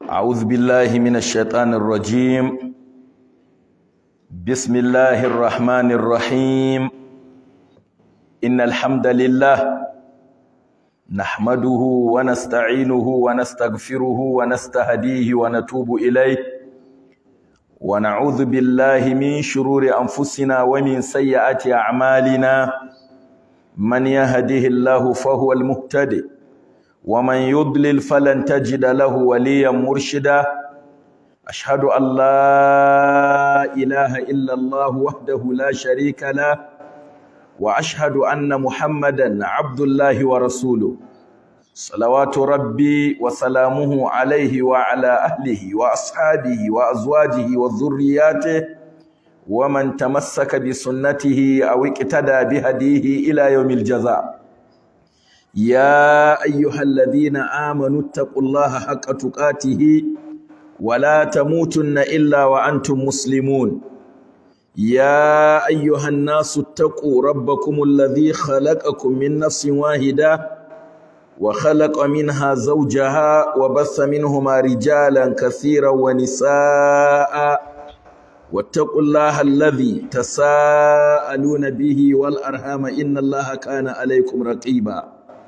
أعوذ بالله من الشيطان الرجيم بسم الله الرحمن الرحيم إن الحمد لله نحمده ونستعينه ونستغفره ونستهديه ونتوب إليه ونعوذ بالله من شرور أنفسنا ومن سيئات أعمالنا من يهده الله فهو المهتدي ومن يضلل فلن تجد له وليا مرشدا أشهد أن لا إله إلا الله وحده لا شريك له وأشهد أن محمدا عبد الله ورسوله صلوات ربي وسلامه عليه وعلى أهله وأصحابه وأزواجه وذرياته ومن تمسك بسنته أو اقتدى بهديه إلى يوم الجزاء يا أيها الذين آمنوا اتقوا الله حق تقاته ولا تموتن إلا وأنتم مسلمون يا أيها الناس اتقوا ربكم الذي خلقكم من نفس واحدة وخلق منها زوجها وبث منهما رجالا كثيرا ونساء واتقوا الله الذي تساءلون به والأرحام إن الله كان عليكم رقيبا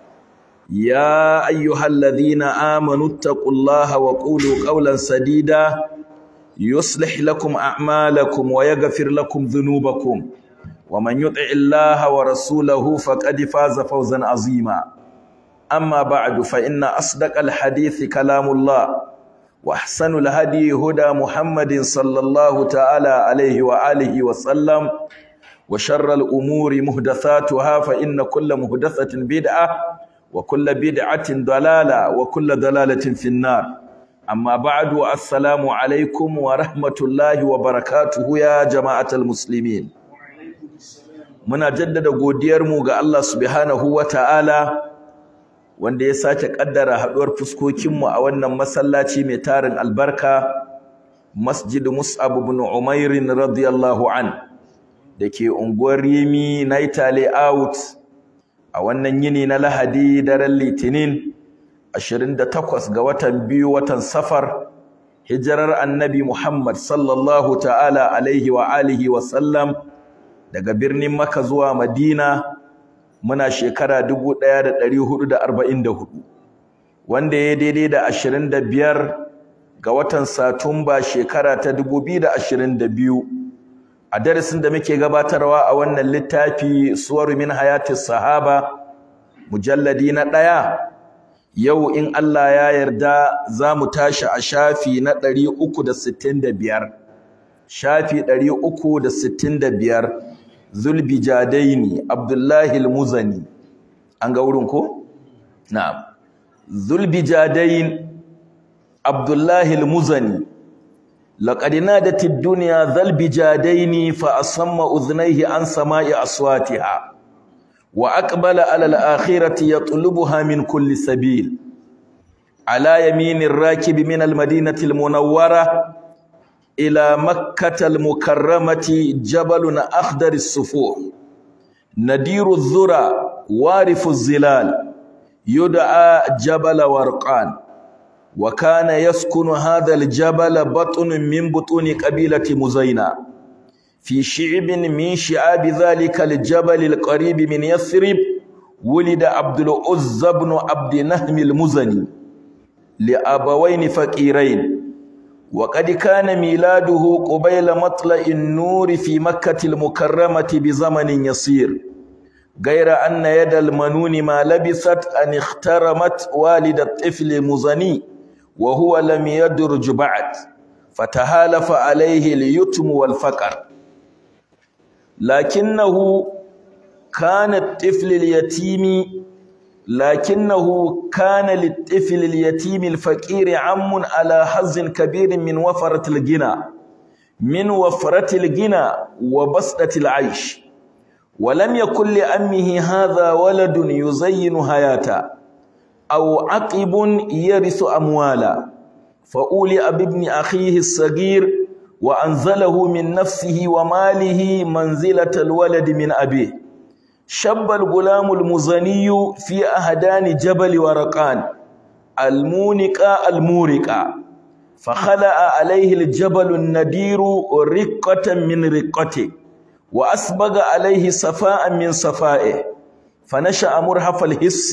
يا أيها الذين آمنوا اتقوا الله وقولوا قولا سديدا يصلح لكم أعمالكم ويغفر لكم ذنوبكم ومن يطع الله ورسوله فقد فاز فوزا عظيما أما بعد فإن أصدق الحديث كلام الله وأحسن الهدي هدى محمد صلى الله تعالى عليه وآله وسلم وشر الأمور محدثاتها فإن كل محدثة بدعة وكل بدعة ضلالة وكل ضلالة في النار أما بعد السلام عليكم ورحمة الله وبركاته يا جماعة المسلمين muna jaddada godiyarmu ga Allah subhanahu wata'ala wanda ya sake kaddara haduwar fuskokinmu a wannan masallaci mai tarin albarka Masjid Mus'ab ibn Umair radiyallahu an dake unguwar Rimi Naitale out a wannan yini na Lahadi daren Litinin 28 ga watan biyu watan Safar hijirar Annabi Muhammad sallallahu ta'ala alaihi wa alihi wa sallam daga birnin Makka zuwa Madina muna shekara 1444 wanda ya daidai da 25 ga watan Satumba shekara ta 2022 a darasin da muke gabatarwa a wannan littafi suwaru min hayatis sahaba mujalladi na ɗaya yau in Allah ya yarda za mu tashi a shafi na 365 shafi 365 zulbijadaini abdullahi al-muzani an ga wurin ko na'am zulbijadain abdullahi al-muzani لقد نادت الدنيا ذا البجادين فأصم أذنيه عن سماء أصواتها وأقبل على الآخرة يطلبها من كل سبيل على يمين الراكب من المدينة المنورة إلى مكة المكرمة جبل أخضر الصفوح ندير الذرى وارف الظلال يدعى جبل ورقان وكان يسكن هذا الجبل بطن من بطون قبيلة مزينة في شعب من شعاب ذلك الجبل القريب من يثرب ولد عبد العزى بن عبد نهم المزني لأبوين فقيرين وقد كان ميلاده قبيل مطلع النور في مكة المكرمة بزمن يسير غير أن يد المنون ما لبثت أن اخترمت والد الطفل المزني وهو لم يدرج بعد فتهالف عليه اليتم والفقر لكنه كان الطفل اليتيم لكنه كان للطفل اليتيم الفقير عم على حظ كبير من وفرة الغنى من وفرة الغنى وبسطة العيش ولم يكن لأمه هذا ولد يزين حياته أو عقب يرث أموالا فأولئ بابن أخيه الصغير وأنزله من نفسه وماله منزلة الولد من أبيه شب الغلام المزني في أهدان جبل ورقان المونقة المورقة فخلع عليه الجبل الندير رقة من رقته وأسبغ عليه صفاء من صفائه فنشأ مرهف الحس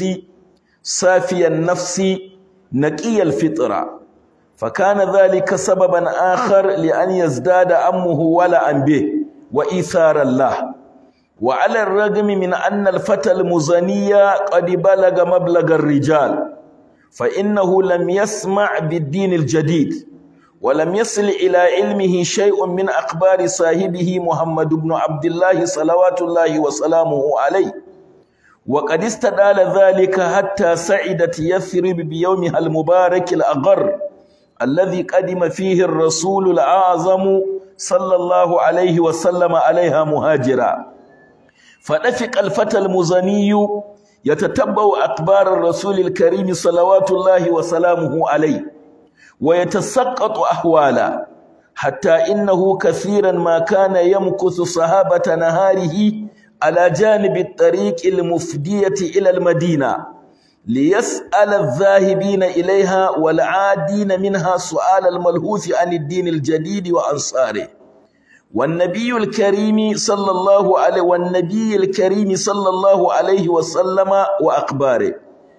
صافي النفس نقي الفطرة فكان ذلك سببا آخر لأن يزداد أمه ولا به وإيثار الله وعلى الرغم من أن الفتى المزني قد بلغ مبلغ الرجال فإنه لم يسمع بالدين الجديد ولم يصل إلى علمه شيء من أخبار صاحبه محمد بن عبد الله صلوات الله وسلامه عليه وقد استدال ذلك حتى سعدت يثرب بيومها المبارك الأغر الذي قدم فيه الرسول الأعظم صلى الله عليه وسلم عليها مهاجرا فنفق الفتى المزني يتتبع أخبار الرسول الكريم صلوات الله وسلامه عليه ويتسقط أحوالا حتى إنه كثيرا ما كان يمكث صحابة نهاره على جانب الطريق المفدية إلى المدينة ليسأل الذاهبين إليها والعادين منها سؤال الملهوث عن الدين الجديد وأنصاره والنبي الكريم صلى الله عليه والنبي الكريم صلى الله عليه وسلم وأخباره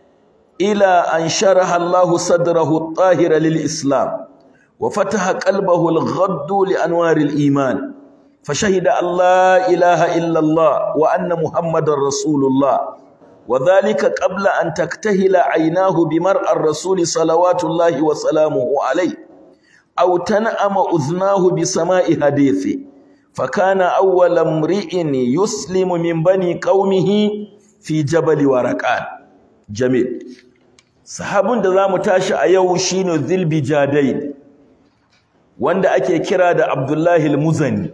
إلى أن شرح الله صدره الطاهر للإسلام وفتح قلبه الغد لأنوار الإيمان فشهد أن لا إله إلا الله وأن محمد رسول الله وذلك قبل أن تكتهل عيناه بمرء الرسول صلوات الله وسلامه عليه أو تنأم أذناه بسماء حديثه فكان أول امرئ يسلم من بني قومه في جبل ورقان جميل sahabun da zamu tashi a yau shine Zulbijadai wanda ake kira da Abdullahi al-Muzani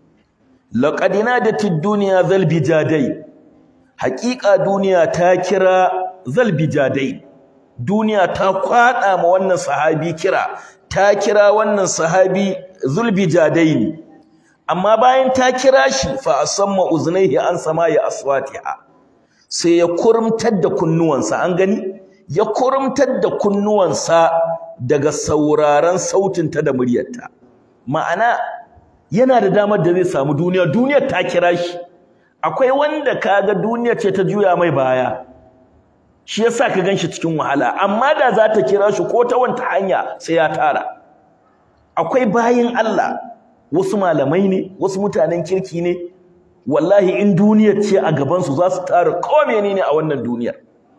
laqad nadatid dunya Zulbijadai haƙiƙa duniya ta kira Zulbijadai duniya ta kwada ma wannan sahabi kira ta kira wannan sahabi Zulbijadai ne amma bayan ta kira shi fa asamma uznaihi an sama'i aswatiha sai ya kurumtar da kunnuwansa an gani ya kurumtar da kunnuwansa daga sauraron sautinta da muryarta ma'ana yana da damar da zai samu duniya duniyar ta kira shi akwai wanda kaga duniyar ce ta juya mai baya shi yasa ka ganshi cikin wahala amma da za ta kira shi ko ta wanta hanya sai ya tara akwai bayin Allah wasu malamai ne wasu mutanen kirki ne wallahi in duniyar ce a gaban su za su tara ko menene a wannan duniyar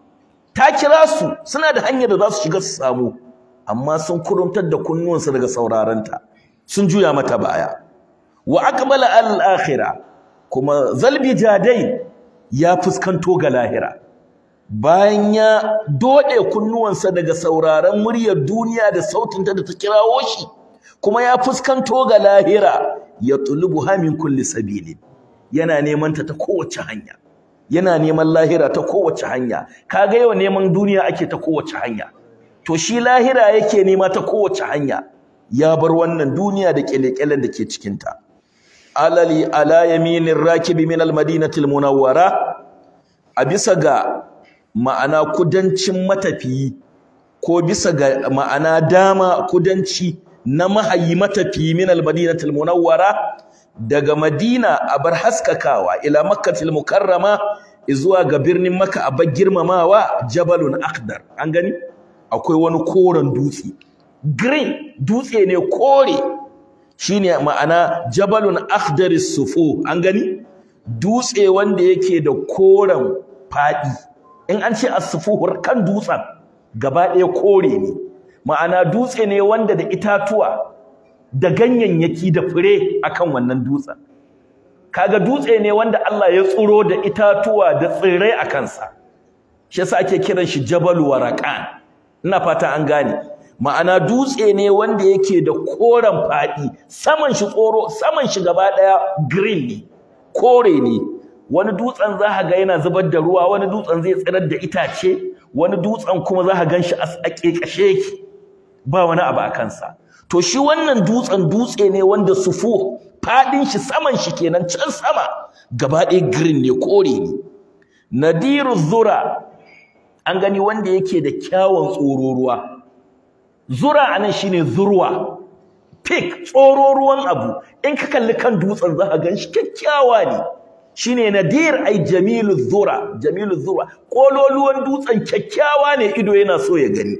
ta kira su suna da hanyar da za su shiga su samu amma sun kurumtar da kunnuwansu daga saurarenta sun juya mata baya wa aqbala al-akhirah kuma zalbi jadai ya fuskanto ga lahira bayan ya dode kunnuwansa daga sauraron muryar duniya da sautinta da ta kirawo shi kuma ya fuskanto ga lahira ya tulubu min kulli sabilin yana neman ta ta kowace hanya yana neman lahira ta kowace hanya kaga yau neman duniya ake ta kowace hanya to shi lahira yake nema ta kowace hanya ya bar wannan duniya da kyalekyalen da ke cikin ta alali ala yaminir rakibi min almadinati almunawwara a bisa ga ma'ana kudancin matafiyi ko bisa ga ma'ana dama kudanci na mahayi matafiyi min almadinati almunawwara daga madina a bar haskakawa ila makkatil mukarrama zuwa ga birnin Makka a girmamawa Jabalun Akhdar an gani akwai wani koren dutse green dutse ne kore shine ma'ana Jabalun Akhdar sufu an gani dutse wanda yake da koren fadi in an ce as-sufuhur kan dutsen gaba ɗaya kore ne ma'ana dutse ne wanda da itatuwa da ganyayyaki da fure akan wannan dutsen kaga dutse ne wanda Allah ya tsuro da itatuwa da tsirrai a kansa shi yasa ake kiran shi Jabal Waraqan ina fata an gane ma'ana dutse ne wanda yake da koren fadi saman shi tsoro saman shi gaba daya green ne kore ne wani dutsen za ka ga yana zubar da ruwa wani dutsen zai tsirar da itace wani dutsen kuma za ka gan shi a ƙeƙashe yake ba wani abu a kansa to shi wannan dutsen dutse ne wanda sufu fadin shi saman shi kenan can sama gaba ɗaya green ne kore ne nadiru zura an gani wanda yake da kyawun tsoro ruwa zura anan shine zurwa peak tsoro ruwan abu in ka kalli kan dutsen za ka gan shi kyakkyawa ne shine nadir ai jamilu zura jamilu zura kololuwan dutsen kyakkyawa ne ido yana so ya gani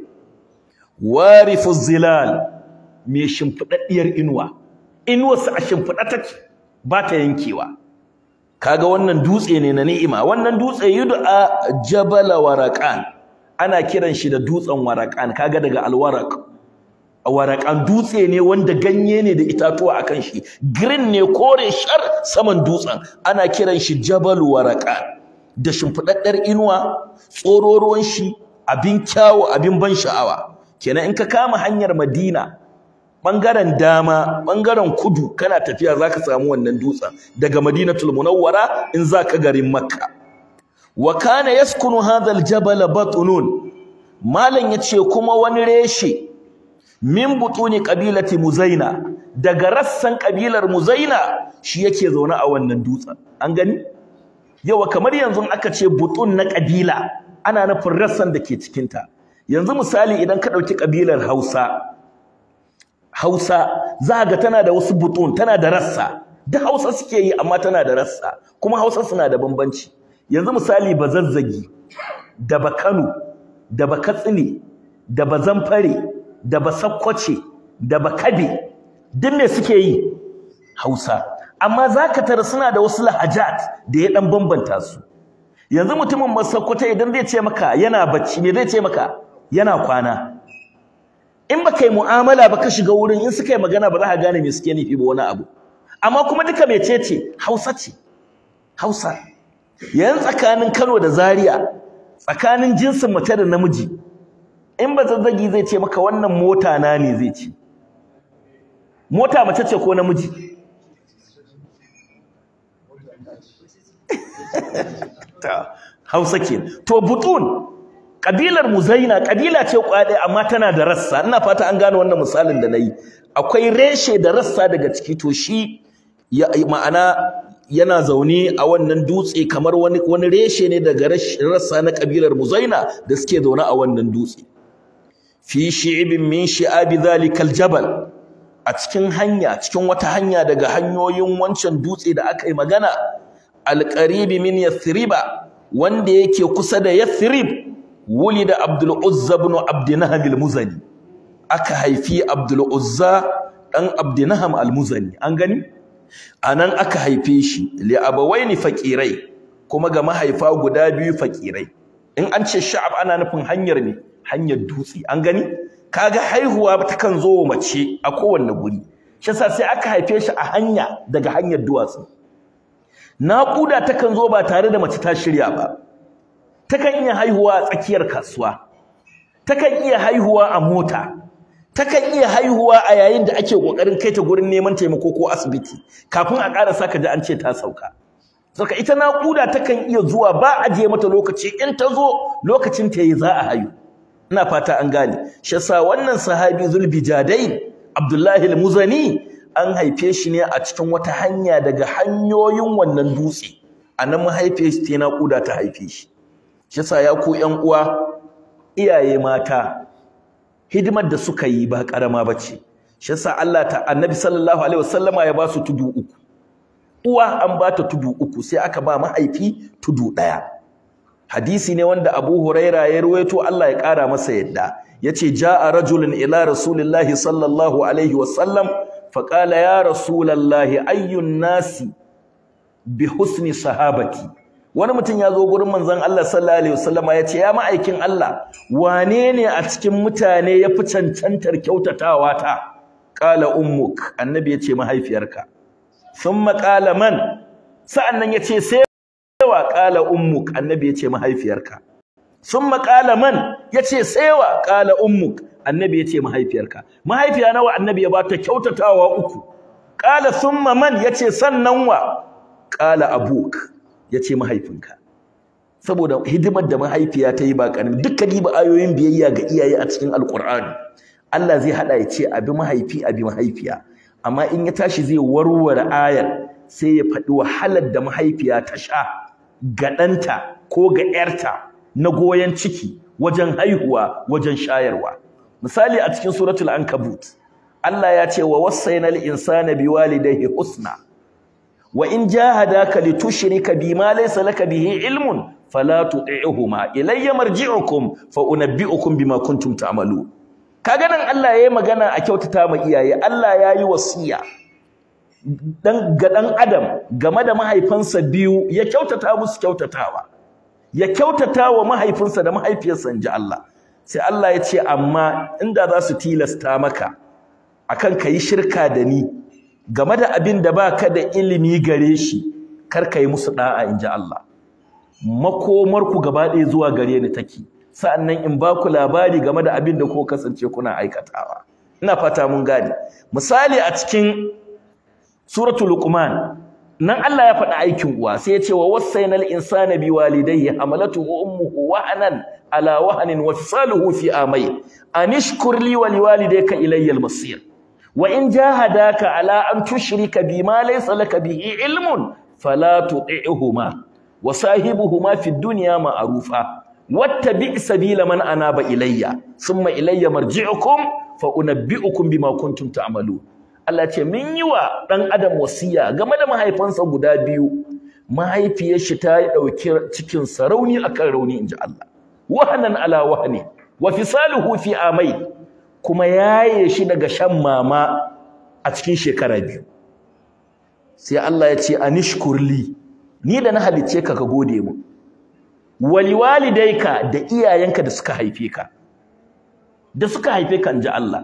warifu zilal mai shimfidaddiyar inuwa inuwarsa a shimfida take ba ta yankewa kaga wannan dutse ne na ni'ima wannan dutse yud'a jabala waraqan ana kiran shi da dutsen waraqan kaga daga alwaraq waraƙan dutse ne wanda ganye ne da itatuwa akan shi green ne kore shar saman dutsen ana kiran shi jabal waraƙan da shimfiɗaɗɗar inuwa tsororuwan shi abin kyawu abin ban sha'awa kenan in ka kama hanyar madina ɓangaren dama ɓangaren kudu kana tafiya za ka samu wannan dutsen daga madinatul munawwara in za ka garin makka wa kana yaskunu hadha aljabal batnun malam yace kuma wani reshe min butuni qabilati muzaina daga rassan kabilar muzaina shi yake zaune a wannan dutsen an gani yawa kamar yanzu aka ce butun na kabila ana nufin rassan da ke cikin ta yanzu misali idan ka dauki kabilar Hausa Hausa za ga tana da wasu butun tana da rassa da Hausa suke yi amma tana da rassa kuma Hausa suna da bambanci yanzu misali bazazzagi da bakano da bakatsine da bazamfare da basakkwace da bakabe duk me suke yi Hausa amma zaka tara suna da wasu lahajat da ya dan bambanta su yanzu mutumin masakkwace idan zai ce maka yana bacci me zai ce maka yana kwana in baka yi mu'amala ba ka shiga wurin in suka yi magana ba za ka gane me suke nufi ba wani abu amma kuma duka mecece Hausa ce Hausa yanzu tsakanin Kano da Zaria tsakanin jinsin mace da namiji in ba zazzagi zai ce maka wannan mota na ne zai ce mota mace ce ko namiji ta Hausa ke to butun kabilar muzaina kabila ce kwade amma tana da rassa ina fata an gane wannan misalin da nayi akwai reshe da rassa daga ciki to shi ya ma'ana yana zaune a wannan dutse kamar wani wani reshe ne daga rassa na kabilar muzaina da suke zaune a wannan dutse fi shi'ibin min shi'abi zalikal jabal a cikin hanya cikin wata hanya daga hanyoyin wancan dutse da aka yi magana alqaribi min yathriba wanda yake kusa da yathrib wulida abdul uzza ibn abdinaham al-muzani aka haifi abdul uzza dan abdinaham al-muzani an gani anan aka haife shi li abawaini faqirai kuma ga mahaifa guda biyu faqirai in an ce sha'ab ana nufin hanyar ne hanyar dutse an gani kaga haihuwa takan zo wa mace a kowanne guri shi yasa sai aka haife shi a hanya daga hanyar duwatsu naƙuda takan zo ba tare da mace ta shirya ba takan iya haihuwa a tsakiyar kasuwa takan iya haihuwa a mota takan iya haihuwa a yayin da ake kokarin kai ta gurin neman taimako ko asibiti kafin a ƙara saka ji an ce ta sauka saka ita naƙuda takan iya zuwa ba a je mata lokaci in ta zo lokacin ta yi za a haihu ina fata an gane shi yasa wannan sahabi zulbijadain abdullahi al-muzani an haife shi ne a cikin wata hanya daga hanyoyin wannan dutse anan mahaife shi ta naƙuda ta haife shi shi yasa ya ku ƴan uwa iyaye mata hidimar da suka yi ba karama bace shi yasa Allah ta annabi sallallahu alaihi wasallama ya ba su tudu uku uwa an ba ta tudu uku sai aka ba mahaifi tudu ɗaya hadisi ne wanda Abu Huraira ya ruwaito Allah ya ƙara masa yadda yace jaa rajulun ila rasulillahi sallallahu alaihi wasallam faqala ya rasulallahi ayyun nasi bi husni sahabati wani mutum ya zo gurin manzon Allah sallallahu alaihi wasallam ya ce ya ma'aikin Allah wane ne a cikin mutane ya fi cancantar kyautatawa ta qala ummuk annabi ya ce mahaifiyarka thumma qala man sa'annan ya ce sai wa qala ummuk annabi ya ce mahaifiyarka thumma qala man ya ce sai wa qala ummuk annabi ya ce mahaifiyarka mahaifiya nawa annabi ya bata kyautatawa uku qala thumma man ya ce sannan wa qala abuk ya ce mahaifinka saboda hidimar da mahaifiya ta yi ba ƙarami dukkan riba ayoyin biyayya ga iyaye a cikin alƙur'ani Allah zai haɗa ya ce abi mahaifi abi mahaifiya amma in ya tashi zai warware ayar sai ya faɗi wahalar da mahaifiya ta sha ga ɗanta ko ga ‘yarta na goyon ciki wajen haihuwa wajen shayarwa misali a cikin suratul ankabut Allah ya ce wa wasainal insana biwalidayhi husna wa in jahadaka litushrika bima laysa laka bihi ilmun fala tuti'huma ilayya marji'ukum fa unabbi'ukum bima kuntum ta'malun kaga nan Allah yayi magana a kyautata ma iyaye Allah yayi wasiya dan ga dan adam game da mahaifansa biyu ya kyautata musu kyautatawa ya kyautata wa mahaifinsa da mahaifiyarsa inji Allah sai Allah ya ce amma inda za su tilasta maka akan kayi shirka da ni game da abin da baka da ilimi gare shi kar ka yi musu da'a inji Allah makomar ku gaba ɗaya zuwa gare ni take sa'annan in ba ku labari game da abin da ko kasance kuna aikatawa ina fata mun gane misali a cikin suratul luqman nan Allah ya faɗi aikin uwa sai ya ce wa wasainal insana biwalidayhi hamalatuhu ummuhu wahnan ala wahnin wa fisaluhu fi amay anishkur li wa liwalidayka ilayya al-masir wa in jahadaka ala an tushrika bima laysa laka bihi ilmun fala tuti'huma wa sahibuhuma fid dunya ma'rufa wattabi' sabila man anaba ilayya thumma ilayya marji'ukum fa unabbi'ukum bima kuntum ta'malun Allah ce min yi wa ɗan adam wasiya game da mahaifansa guda biyu mahaifiyar shi ta yi ɗauki cikin sarauni akan rauni inji Allah wahanan ala wahani wa fisaluhu fi amai kuma yaye shi daga shan mama a cikin shekara biyu sai Allah ya ce anishkurli ni da na halicce ka ka gode mu waliwalidayka da iyayenka da suka haife ka da suka haife ka inji Allah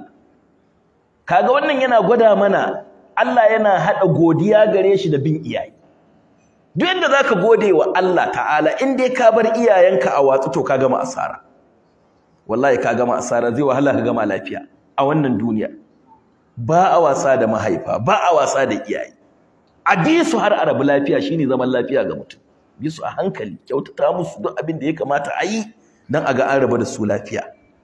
kaga wannan yana gwada mana Allah yana hada godiya gare shi da bin iyaye duk yanda zaka gode wa Allah ta'ala in dai ka bar iyayenka a watsu to ka gama asara wallahi ka gama asara zai wahala ka gama lafiya a wannan duniya ba a wasa da mahaifa ba a wasa da iyaye a bi su har arabu lafiya shine zaman lafiya ga mutum bi su a hankali kyautata musu duk abin da ya kamata a yi dan a ga an raba da su lafiya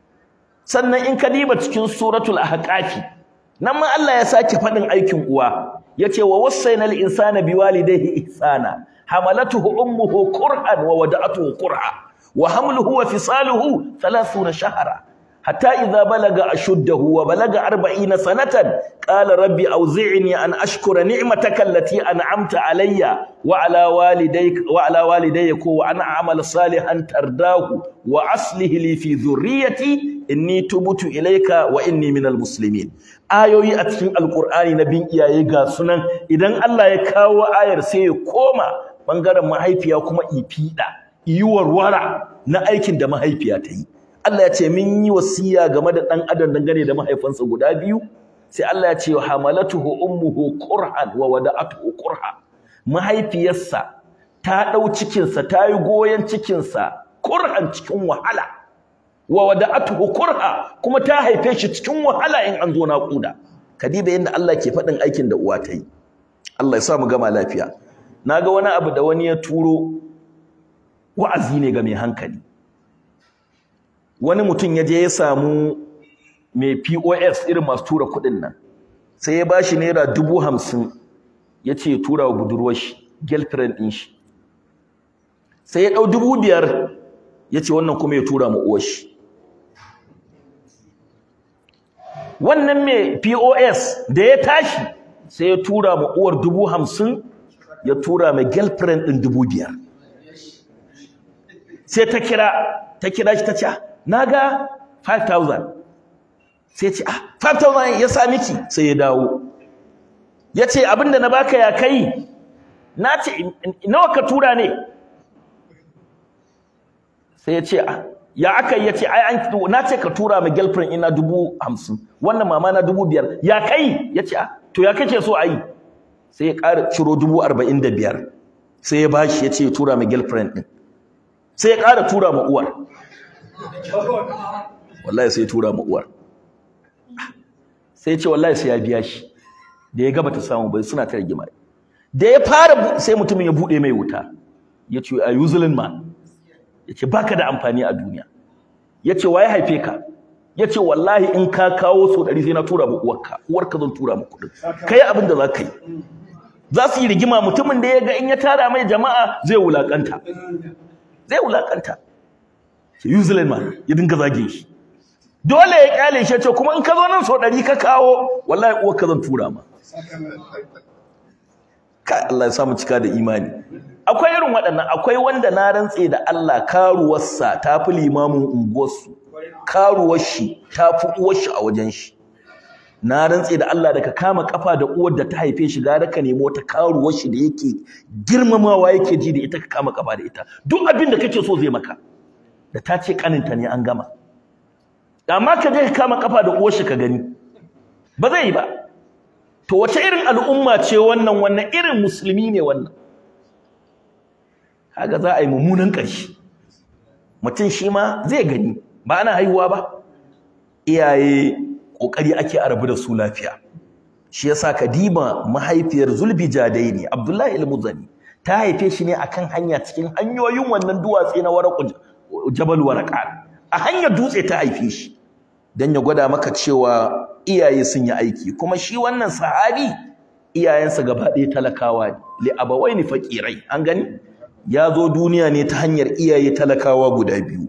sannan in ka diba cikin suratul ahqafi nan ma Allah ya sake faɗin aikin uwa yace wa wasainal insana biwalidayhi ihsana hamalatuhu ummuhu qur'an wa wada'atuhu qur'a wa hamluhu wa fisaluhu 30 shahra hatta idha balaga ashuddahu wa balaga 40 sanatan qala rabbi awzi'ni an ashkura ni'mataka allati an'amta alayya wa ala walidayka wa ala walidayya wa an a'mala salihan tardahu wa aslih li fi dhurriyyati inni tubutu ilayka wa inni minal muslimin ayoyi a cikin alqur'ani na bin iyaye ga sunan idan Allah ya kawo ayar sai ya koma bangaren mahaifiya kuma ifida yi warwara na aikin da mahaifiya ta yi Allah ya ce min yi wasiya game da dan adam dangane da mahaifansa guda biyu sai Allah ya ce hamalatuhu ummuhu qur'an wa wada'atuhu qur'a mahaifiyarsa ta dau cikinsa ta yi goyen cikinsa qur'an cikin wahala wa wada'atuhu kurha kuma ta haife shi cikin wahala in an zo naƙuda kadiba yanda Allah ke faɗin aikin da uwa ta yi Allah ya sa mu gama lafiya naga wani abu da wani ya turo wa'azi ne ga mai hankali wani mutum ya je ya samu mai POS irin masu tura kuɗin nan sai ya bashi naira dubu hamsin ya ce ya tura wa budurwar shi girlfriend ɗin shi sai ya ɗau dubu biyar ya ce wannan kuma ya tura ma uwar shi wannan mai POS da ya tashi sai ya tura ma uwar dubu hamsin ya tura mai girlfriend ɗin dubu biyar sai ta kira ta kira shi ta ce na ga 5,000 sai ce ah 5,000 ya sa miki sai ya dawo ya ce abinda na baka ya kai na ce nawa ka tura ne sai ya ce ya aka ya ce ai an na ce ka tura ma girlfriend ina dubu hamsin wannan mama na dubu biyar ya kai ya ce to ya kake so a yi sai ya ƙara ciro dubu arba'in da biyar sai ya bashi ya ce ya tura ma girlfriend ɗin sai ya ƙara tura ma uwar wallahi sai ya tura ma uwar sai ya ce wallahi sai ya biya shi da ya gaba ta samu bai suna ta rigima da ya fara sai mutumin ya buɗe mai wuta ya ce a usually man ya ce baka da amfani a duniya ya ce waye haife ka ya ce wallahi in ka kawo so ɗari sai na tura ma uwarka uwarka zan tura ma kuɗin ka yi abin da za ka yi za su yi rigima mutumin da ya ga in ya tara mai jama'a zai wulaƙanta zai wulaƙanta New Zealand ma ya dinga zage shi dole ya kyale shi ce kuma in ka zo nan so ɗari ka kawo wallahi uwar ka zan tura ma ka Allah ya samu cika da imani akwai irin waɗannan akwai wanda na rantse da Allah karuwarsa ta fi limamin unguwarsu karuwar shi ta fi uwar shi a wajen shi na rantse da Allah da ka kama kafa da uwar da ta haife shi gara ka nemo ta karuwar shi da yake girmamawa yake ji da ita ka kama kafa da ita duk abin da kake so zai maka da ta ce kaninta ne an gama amma ka je ka kama kafa da uwar shi ka gani ba zai yi ba to wace irin al'umma ce wannan wannan irin musulmi ne wannan kaga za a yi mummunan ƙarshe mutum shi ma zai gani ba ana haihuwa ba iyaye ƙoƙari ake a rabu da su lafiya shi yasa Kadima mahaifiyar Zulbijadaini Abdullahi al-Muzani ta haife shi ne akan hanya cikin hanyoyin wannan duwatse na Waraq Jabal Waraqat a hanyar dutse ta haife shi dan ya gwada maka cewa iyaye sun yi aiki kuma shi wannan sahabi iyayensa gaba ɗaya talakawa ne li abawaini faqirai an gani ya zo duniya ne ta hanyar iyaye talakawa guda biyu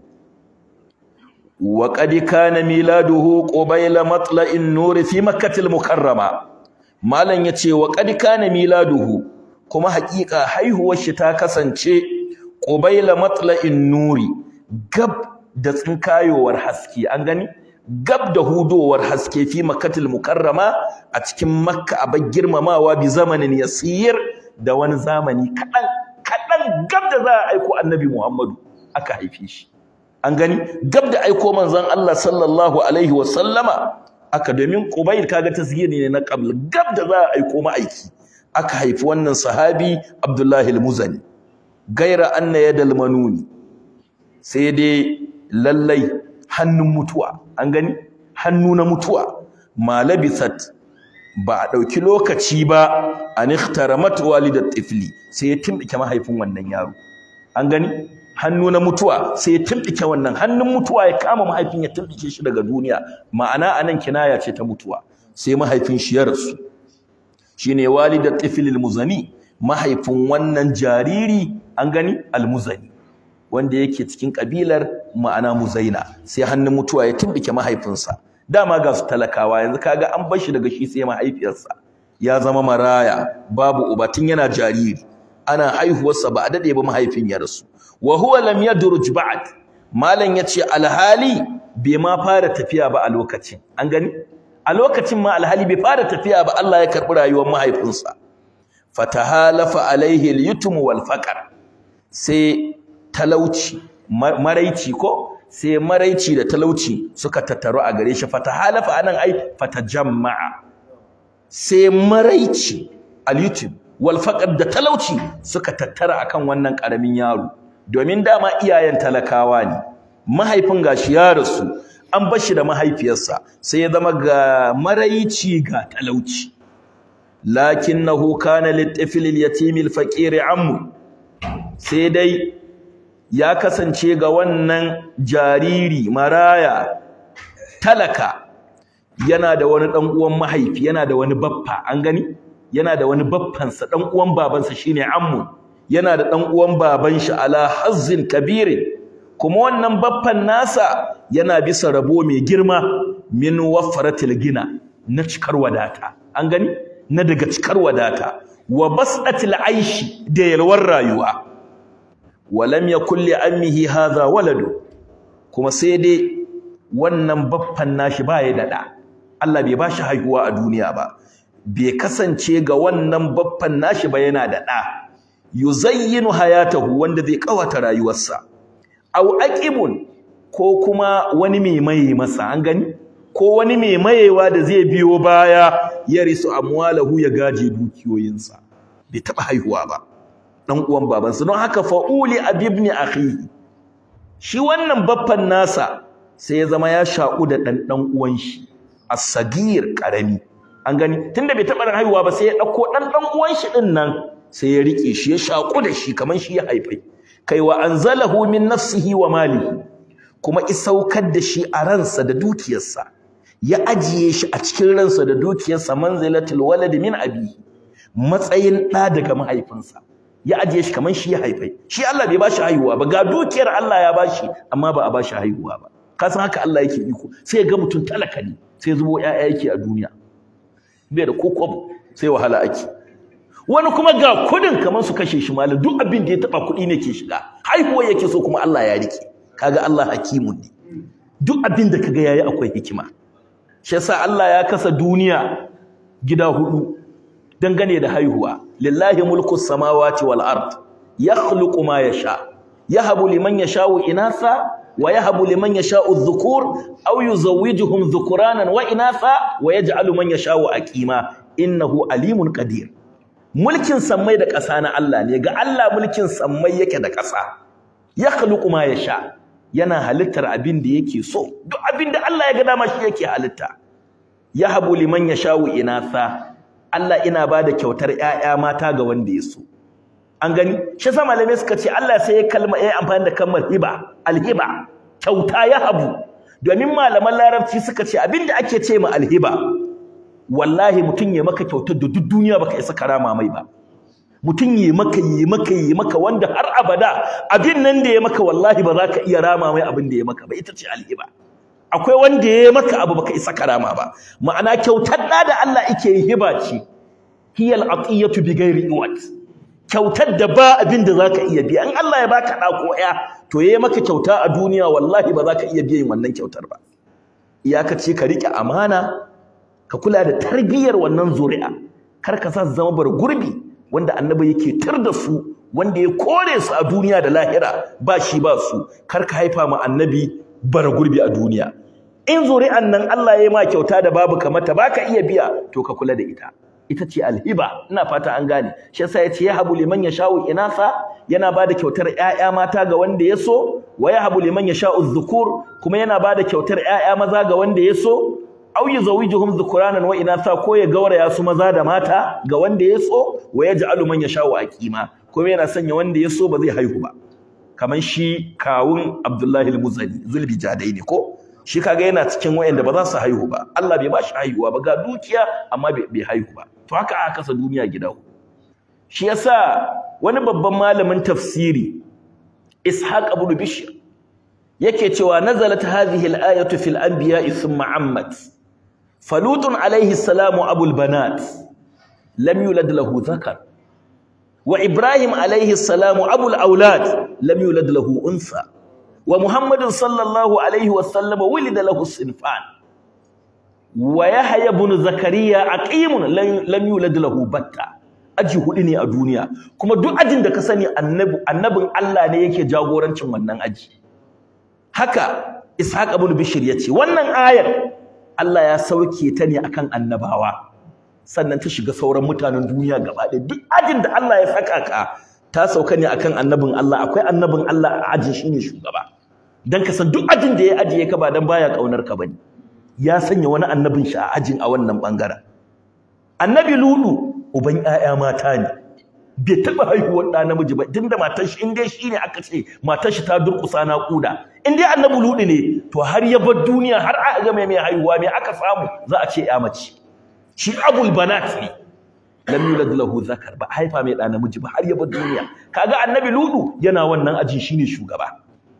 wa qad kana miladuhu qabila matla'in nur fi makkah mukarrama malan yace wa qad kana miladuhu kuma haƙiƙa haihuwar shi ta kasance qabila matla'in nuri gab da tsinkayowar haske an gani gab da hudowar haske fi makkatul mukarrama a cikin makka a girmamawa bi zamanin yasir da wani zamani kaɗan kaɗan gab da za a aiko annabi muhammadu aka haife shi an gani gab da aiko manzon Allah sallallahu alaihi wa sallama aka domin qubayl kaga tasgiri ne na qabl gab da za a aiko ma'aiki aka haifi wannan sahabi abdullahi al-muzani gaira anna yadal manuni sai dai lallai hannun mutuwa an gani hannu na mutuwa ma labisat ba a ɗauki lokaci ba an ikhtaramat walidat tifli sai ya timbike mahaifin wannan yaro an gani hannu na mutuwa sai ya timbike wannan hannun mutuwa ya kama mahaifin ya timbike shi daga duniya ma'ana anan kinaya ce ta mutuwa sai mahaifin shi ya rasu shine walidat tifli almuzani mahaifin wannan jariri an gani almuzani wanda yake cikin kabilar ma'ana muzaina sai hannun mutuwa ya timbike mahaifinsa dama ga su talakawa yanzu kaga an bar shi daga shi sai mahaifiyarsa ya zama maraya babu uba tun yana jariri ana haihuwarsa ba a dade ba mahaifin ya rasu wa huwa lam yadruj ba'd malam yace alhali bai ma fara tafiya ba a lokacin an gani a lokacin ma alhali bai fara tafiya ba Allah ya karbi rayuwar mahaifinsa fatahalafa alaihi al-yutm wal faqr sai talauci maraici ko sai maraici da talauci suka tattaru a gare shi fatahalafa anan ai fatajamma'a sai maraici al-yutm wal faqr da talauci suka tattara akan wannan karamin yaro domin dama iyayen talakawa ne mahaifin gashi ya rasu an bar shi da mahaifiyarsa sai ya zama ga maraici ga talauci lakinnahu kana litifil al-yatim al-faqir ammu sai dai ya kasance ga wannan jariri maraya talaka yana da wani dan uwan mahaifi yana da wani baffa an gani yana da wani baffansa dan uwan babansa shine ammu yana da dan uwan baban shi ala hazzin kabirin kuma wannan baffan nasa yana bisa rabo mai girma min wafaratil gina na cikar wadata an gani na daga cikar wadata wa basdatil aishi da yalwar rayuwa walam yakul li ammihi hadha waladu kuma sai dai wannan baffan nashi baya da da Allah bai bashi haihuwa a duniya ba bai kasance ga wannan baffan nashi ba yana da da yuzayyinu hayatahu wanda zai kawata rayuwarsa aw aqibun ko kuma wani mai maye masa an gani ko wani mai mayewa da zai biyo baya ya risu amwalahu ya gaje dukiyoyinsa bai taba haihuwa ba dan uwan babansa don haka fauli abibni akhihi shi wannan baffan nasa sai ya zama ya shaku da dan dan uwan shi as-sagir karami an gani tunda bai taba haihuwa ba sai ya dauko dan dan uwan shi din nan sai ya rike shi ya shaku da shi kaman shi ya haifai kai wa anzalahu min nafsihi wa malihi kuma isaukar da shi a ransa da dukiyarsa ya ajiye shi a cikin ransa da dukiyarsa manzilatul walad min abi matsayin ɗa daga mahaifinsa ya ajiye shi kaman shi ya haifai shi Allah bai bashi haihuwa ba ga dukiyar Allah ya bashi amma ba a bashi haihuwa ba ka san haka Allah yake iko sai ga mutum talaka ne sai zubo ƴaƴa yake a duniya bai da kokob sai wahala ake wani kuma ga kudin kamar su kashe shi malam duk abin da ya taba kudi ne ke shiga haihuwa yake so kuma Allah ya rike kaga Allah hakimun ne duk abin da kaga yayi akwai hikima shi yasa Allah ya kasa duniya gida hudu dangane da haihuwa lillahi mulku samawati wal ard yakhluqu ma yasha yahabu liman yasha'u inatha wa yahabu liman yasha'u adh-dhukur aw yuzawwijuhum dhukuranan wa inatha wa yaj'alu man yasha'u aqima innahu alimun qadir mulkin sammai da ƙasa na Allah ne ga Allah mulkin sammai yake da ƙasa yakhluqu ma yasha yana halittar abin da yake so duk abin da Allah ya ga dama shi yake halitta yahabu liman yasha'u inatha Allah ina bada kyautar ƴaƴa mata ga wanda ya so an gani shi yasa malamai suka ce Allah sai ya kalma ya amfani da kalmar hiba alhiba kyauta yahabu domin malaman larabci suka ce abinda ake ce ma alhiba wallahi mutum ya maka kyautar da duk duniya baka isa karama mai ba mutum ya maka yi maka yi maka wanda har abada abin nan da ya maka wallahi ba za ka iya rama mai abin da ya maka ba ita ce alhiba akwai wanda ya maka abu baka isa karama ba ma'ana kyautar da da Allah yake yi hiba ce hiyal atiyatu bi ghairi iwat kyautar da ba abin da zaka iya biya in Allah ya baka da ko ya to yayi maka kyauta a duniya wallahi ba za ka iya biyan wannan kyautar ba iyakace ka rike amana ka kula da tarbiyyar wannan zuri'a kar ka sa su zama bar gurbi wanda annabi yake tar da su wanda ya kore su a duniya da lahira ba shi ba su kar ka haifa ma annabi bar gurbi a duniya in zuri'an nan Allah ya ma kyauta da babu kamata baka iya biya to ka kula da ita ita ce alhiba ina fata an gane shi yasa yace ya habu liman yasha'u inasa yana bada kyautar ƴaƴa mata ga wanda ya so wa ya habu liman yasha'u dhukur kuma yana bada kyautar ƴaƴa maza ga wanda ya so aw yuzawijuhum dhukuranan wa inatha ko ya gauraya su maza da mata ga wanda ya so wa yaj'alu man yasha'u aqima kuma yana sanya wanda ya so ba zai haihu ba kamar shi kawun Abdullahi al-Muzani zulbi jadai ne ko shi kaga yana cikin wayanda ba za su haihu ba Allah bai ba shi haihuwa ba ga dukiya amma bai haihu ba to haka aka kasa duniya gida shi yasa wani babban malamin tafsiri Ishaq ibn Bishr yake cewa nazalat hadhihi al-ayatu fil anbiya'i thumma ammat فلوط عليه السلام أبو البنات لم يولد له ذكر وإبراهيم عليه السلام أبو الأولاد لم يولد له أنثى ومحمد صلى الله عليه وسلم ولد له الصنفان ويحيى بن زكريا عقيم لم يولد له بتة aji hudu ne a duniya kuma duk ajin da ka sani annabi annabin Allah ne yake jagorancin wannan aji haka Ishaq ibn Bishr yace wannan ayar Allah ya sauke ta ne akan annabawa sannan ta shiga sauran mutanen duniya gaba ɗaya duk ajin da Allah ya saka ka ta sauka ne akan annabin Allah akwai annabin Allah a ajin shine shugaba dan ka san duk ajin da ya ajiye ka ba dan baya kaunar ka bane ya sanya wani annabin shi a ajin a wannan bangaren annabi lulu uban ƴaƴa mata ne bai taɓa haihuwar ɗa namiji ba tunda matar shi in dai shi ne aka ce matar shi ta durƙusa naƙuda in dai annabi luɗu ne to har ya bar duniya har aka ga mai haihuwa mai aka samu za a ce ya mace shi abul banat ne lam yulad lahu zakar ba haifa mai ɗa namiji ba har ya bar duniya kaga annabi luɗu yana wannan ajin shine shugaba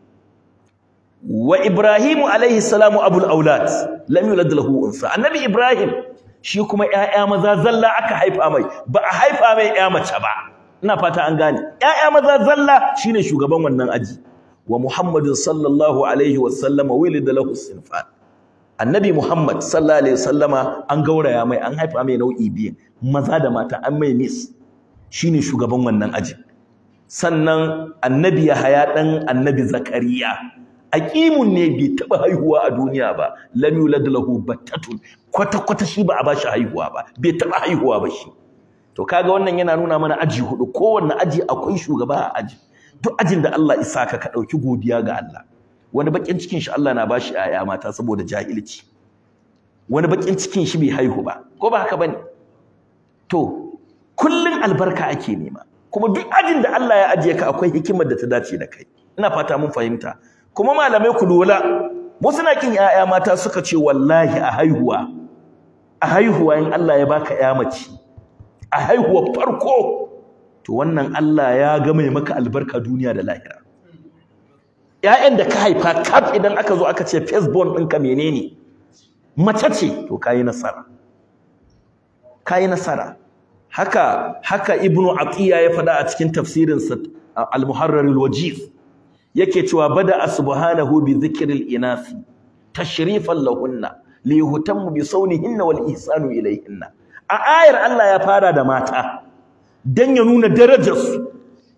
wa ibrahimu alaihi salamu abul aulad lam yulad lahu unsa annabi ibrahim shi kuma ƴaƴa maza zalla aka haifa mai ba a haifa mai ƴa mace ba ina fata an gane ƴaƴa maza zalla shine shugaban wannan aji wa muhammadin sallallahu alaihi wa sallama wulida lahu sinfan annabi muhammad sallallahu alaihi wasallama an gauraya mai an haifa mai nau'i biyu maza da mata an mai mis shine shugaban wannan aji sannan annabi yahaya dan annabi zakariya aqimun ne bai taba haihuwa a duniya ba lam yulad lahu battatun kwata kwata shi ba a bashi haihuwa ba bai taba haihuwa ba shi to kaga wannan yana nuna mana aji hudu kowanne aji akwai shugaba a aji duk ajin da Allah isa ka ka dauki godiya ga Allah wani bakin cikin shi Allah na bashi aya mata saboda jahilci wani bakin cikin shi bai haihu ba ko ba haka bane to kullun albarka ake nema kuma duk ajin da Allah ya ajiye ka akwai hikimar da ta dace da kai ina fata mun fahimta kuma malamai ku lura wasu na kin ƴaƴa mata suka ce wallahi a haihuwa a haihuwa in Allah ya baka ƴa mace a haihuwa farko to wannan Allah ya ga mai maka albarka duniya da lahira ƴaƴan da ka haifa kaf idan aka zo aka ce firstborn ɗinka menene mace ce to kayi nasara kayi nasara haka haka ibnu atiya ya faɗa a cikin tafsirinsa al-muharrar al-wajiz yake cewa bada subhanahu bi dhikril inasi tashrifan lahunna li yuhtammu bi sawnihinna wal ihsanu ilayhinna a ayar Allah ya fara da mata dan ya nuna darajar su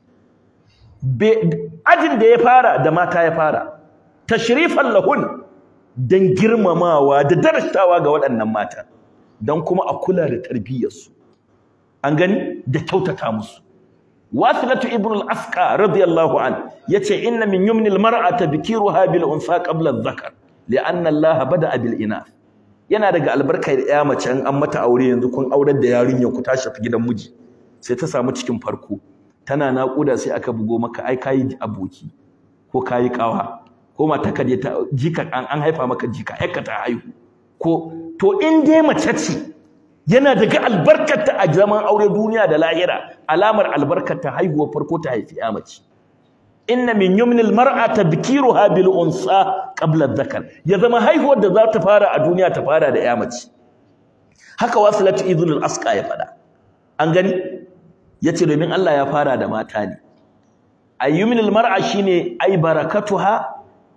ajin da ya fara da mata ya fara tashrifan lahun dan girmamawa da darajtawa ga waɗannan mata dan kuma a kula da tarbiyyar su an gani da kyautata musu wasilatu ibn al-asqa radiyallahu an yace inna min yumni al-mar'ata bikiruha bil unsa qabla adh-dhakar li'anna Allah bada'a bil inath yana daga albarka da ya mace an mata aure yanzu kun aurar da yarinyar ku ta shafi gidan miji sai ta samu cikin farko tana naƙuda sai aka bugo maka ai kayi aboki ko kayi kawa ko mata ka je ta jika an haifa maka jika yakka ta haihu ko to in dai mace ce yana daga albarkarta a zaman aure duniya da lahira alamar albarkarta haihuwar farko ta haifi ya mace inna min yumnil mar'ata bikiruha bil unsa qabla dhakar ya zama haihuwar da za ta fara a duniya ta fara da ya mace haka wasilatu ibn al asqa ya fada an gani yace domin Allah ya fara da mata ne ayyumnil mar'a shine ay barakatuha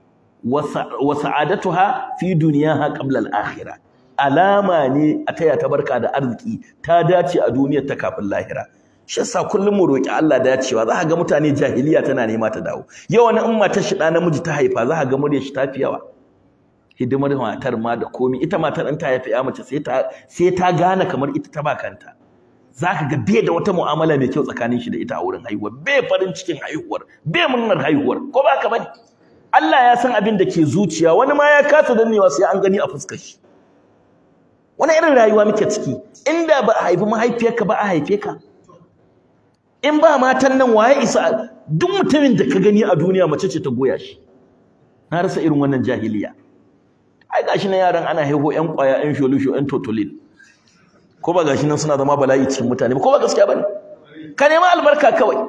wa sa'adatuha fi dunyaha qabla al akhirah alama ne a taya ta barka da arziki ta dace a duniyar ta kafin lahira shi yasa kullum mu roki Allah dacewa za ka ga mutane jahiliya tana nema ta dawo yawan in matar shi da namiji ta haifa za ka ga muryar shi tafi yawa hidimar matar ma da komi ita matar in ta haifa ya mace sai ta sai ta gane kamar ita ta ba kanta za ka ga bai da wata mu'amala mai kyau tsakanin shi da ita a wurin haihuwa bai farin cikin haihuwar bai murnar haihuwar ko ba ka bane Allah ya san abin da ke zuciya wani ma ya kasa dannewa sai an gani a fuskar shi wani irin rayuwa muke ciki inda ba a haifi mahaifiyarka ba a haife ka in ba matan nan waye isa duk mutumin da ka gani a duniya mace ce ta goya shi na rasa irin wannan jahiliya ai gashi na yaran ana haihu ƴan ƙwaya ƴan sholusho ƴan totolin ko ba gashi nan suna zama bala'i cikin mutane ko ba gaskiya bane ka nema albarka kawai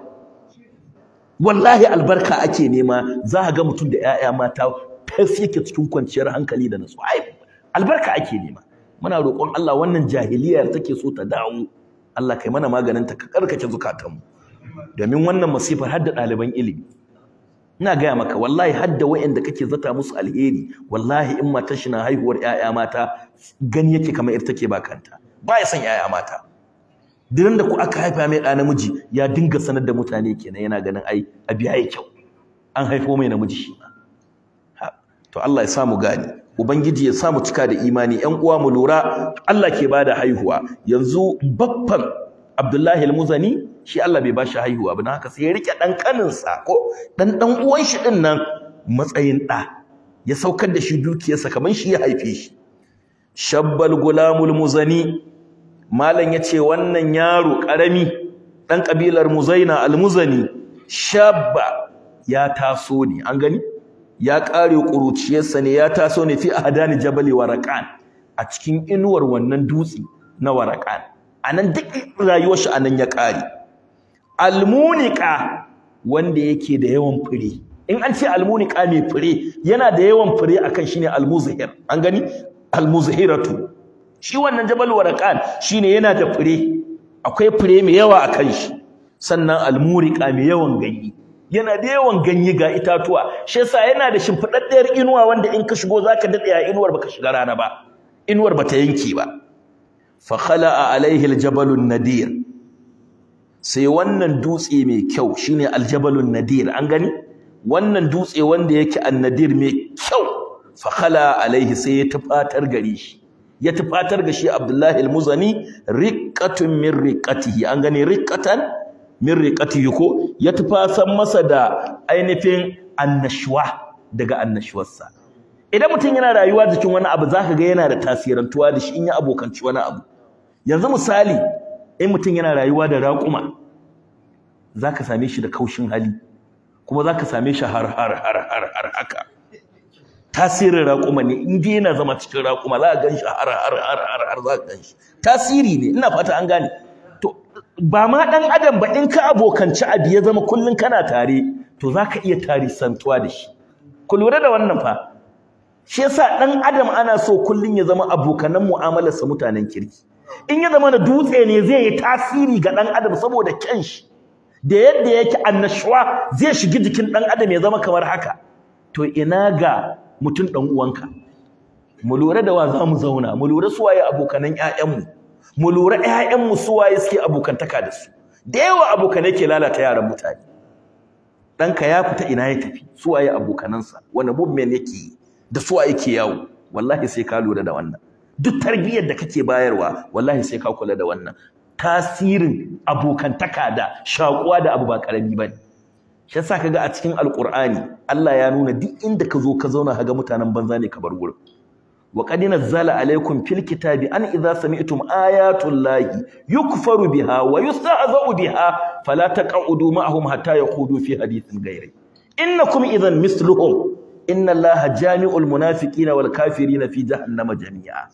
wallahi albarka ake nema za ka ga mutum da ƴaƴa mata fes yake cikin kwanciyar hankali da nutsuwa ai albarka ake nema muna roƙon Allah wannan jahiliyar take so ta dawo Allah kai mana maganin ta ka karkace zukatanmu domin wannan masifar har da ɗaliban ilimi ina gaya maka wallahi har da wayanda kake zata musu alheri wallahi in matar shi na haihuwar ƴaƴa mata gani yake kamar ita take bakanta ba ya san ƴaƴa mata dinan da ku aka haifa mai ɗa namiji ya dinga sanar da mutane kenan yana ganin ai abi yayi kyau an haifo mai namiji shi ma to Allah ya sa mu gane ubangiji ya sa mu cika da imani ƴan uwa mu lura Allah ke bada haihuwa yanzu baffan Abdullahi al-Muzani shi Allah bai bashi haihuwa ba dan haka sai ya rike dan kaninsa ko dan dan uwan shi din nan matsayin da ya saukar da shi dukiyarsa kaman shi ya haife shi shabbal gulamul muzani malam yace wannan yaro karami dan kabilar muzaina al-muzani shabba ya taso ne an gani ya kare kuruciyarsa ne ya taso ne fi ahdani jabali waraqan a cikin inuwar wannan dutse na waraqan anan duk rayuwar shi anan ya kare almunika wanda yake da yawan fure in an ce almunika mai fure yana da yawan fure akan shine almuzhir an gani almuzhiratu shi wannan jabal waraqan shine yana da fure akwai fure mai yawa akan shi sannan almurika mai yawan ganye yana da yawan ganye ga itatuwa shi yasa yana da shimfidaddiyar inuwa wanda in ka shigo zaka dade a inuwar baka shiga rana ba inuwar bata yanke ba fa khala'a alaihi aljabalun nadir sai wannan dutse mai kyau shine aljabalun nadir an gani wannan dutse wanda yake annadir mai kyau fa khala alaihi sai ya tufatar gare shi ya tufatar ga shi Abdullahi al-Muzani riqatun min riqatihi an gani riqatan min riqatihi ko ya tufasan masa da ainihin annashwa daga annashwarsa idan mutum yana rayuwa cikin wani abu zaka ga yana da tasirantuwa da shi in ya abokanci wani abu yanzu misali in mutum yana rayuwa da raƙuma za ka same shi da kaushin hali kuma za ka same shi har har har har har haka tasirin raƙuma ne in dai yana zama cikin raƙuma za ka gan shi har har har har har za ka gan shi tasiri ne ina fata an gane to ba ma ɗan adam ba in ka abokanci abu ya zama kullum kana tare to za ka iya tarisantuwa da shi ku lura da wannan fa shi yasa dan adam ana so kullun ya zama abokanan mu'amalarsa mutanen kirki in ya zama na dutse ne zai yi tasiri ga dan adam saboda kyan shi da yadda yake annashuwa zai shigi jikin dan adam ya zama kamar haka to ina ga mutum dan uwanka mu lura da wa za mu zauna mu lura su waye abokanan ƴaƴanmu mu lura ƴaƴanmu su waye suke abokantaka da su da yawa abokanai ke lalata yaran mutane ɗanka ya fita ina ya tafi su waye abokanansa wani movement yake yi da su waye ke yawo wallahi sai ka lura da wannan duk tarbiyyar da kake bayarwa wallahi sai ka kula da wannan tasirin abokantaka da shakuwa da abu ba karami bane shi yasa kaga a cikin alqur'ani Allah ya nuna duk inda ka zo ka zauna kaga mutanen banza ne ka bar gurin wa qad nazzala alaykum fil kitabi an idza sami'tum ayatul lahi yukfaru biha wa yustahza'u biha fala taq'udu ma'ahum hatta yaqudu fi hadithin ghayri innakum idhan mithluhum inna allaha jami'ul munafiqina wal kafirina fi jahannama jami'a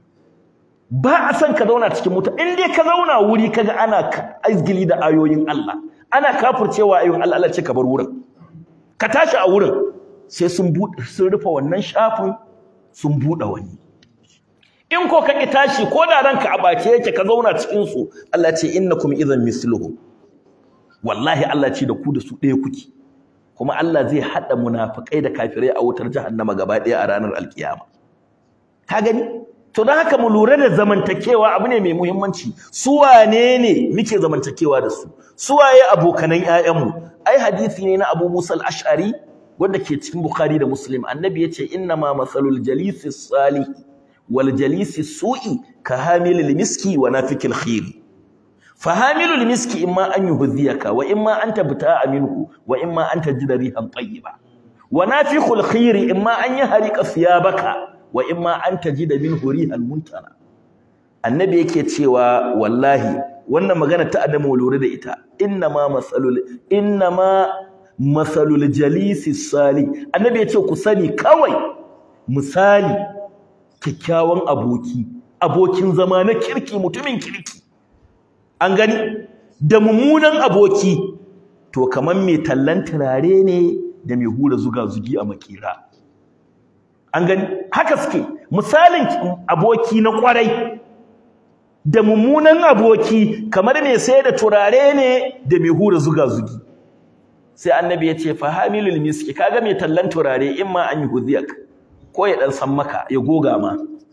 ba a san ka zauna cikin muta in dai ka zauna wuri kaga ana aizgili da ayoyin Allah ana kafircewa ayoyin Allah Allah ce ka bar wurin ka tashi a wurin sai sun sun rufe wannan shafin sun buɗe wani in ko ka ki tashi ko da ranka a bace yake ka zauna cikin su Allah ce innakum idhan misluhu wallahi Allah ce da ku da su ɗaya kuke kuma Allah zai hada munafikai da kafirai a wutar jahannama gaba ɗaya a ranar alkiyama ka gani to don haka mu lura da zamantakewa abu ne mai muhimmanci su wane ne muke zamantakewa da su su waye abokanan ƴaƴanmu ai hadisi ne na Abu Musa al-Ash'ari wanda ke cikin Bukhari da Muslim annabi yace inna ma masalul jalisi salih wal jalisi su'i ka hamilil miski wa nafikil khir fa hamilul miski imma an yuhdhiyaka wa imma an tabta'a minhu wa imma an tajida rihan tayyiba wa nafikul khir imma an yahrika thiyabaka wa imma an tajida minhu rihan muntana annabi yake cewa wallahi wannan magana ta adamu lura da ita inna ma masalul inna ma masalul jalisi sali annabi yace ku sani kawai misali kyakkyawan aboki abokin zama na kirki mutumin kirki an gani da mummunan aboki to kaman mai tallan turare ne da mai hura zuga zugi a makira an gani haka suke misalin aboki na kwarai da mummunan aboki kamar mai sai da turare ne da mai hura zuga zugi sai annabi ya ce fahamilul miski kaga mai tallan turare in ma an yi hudiyak ko ya dan san maka ya goga ma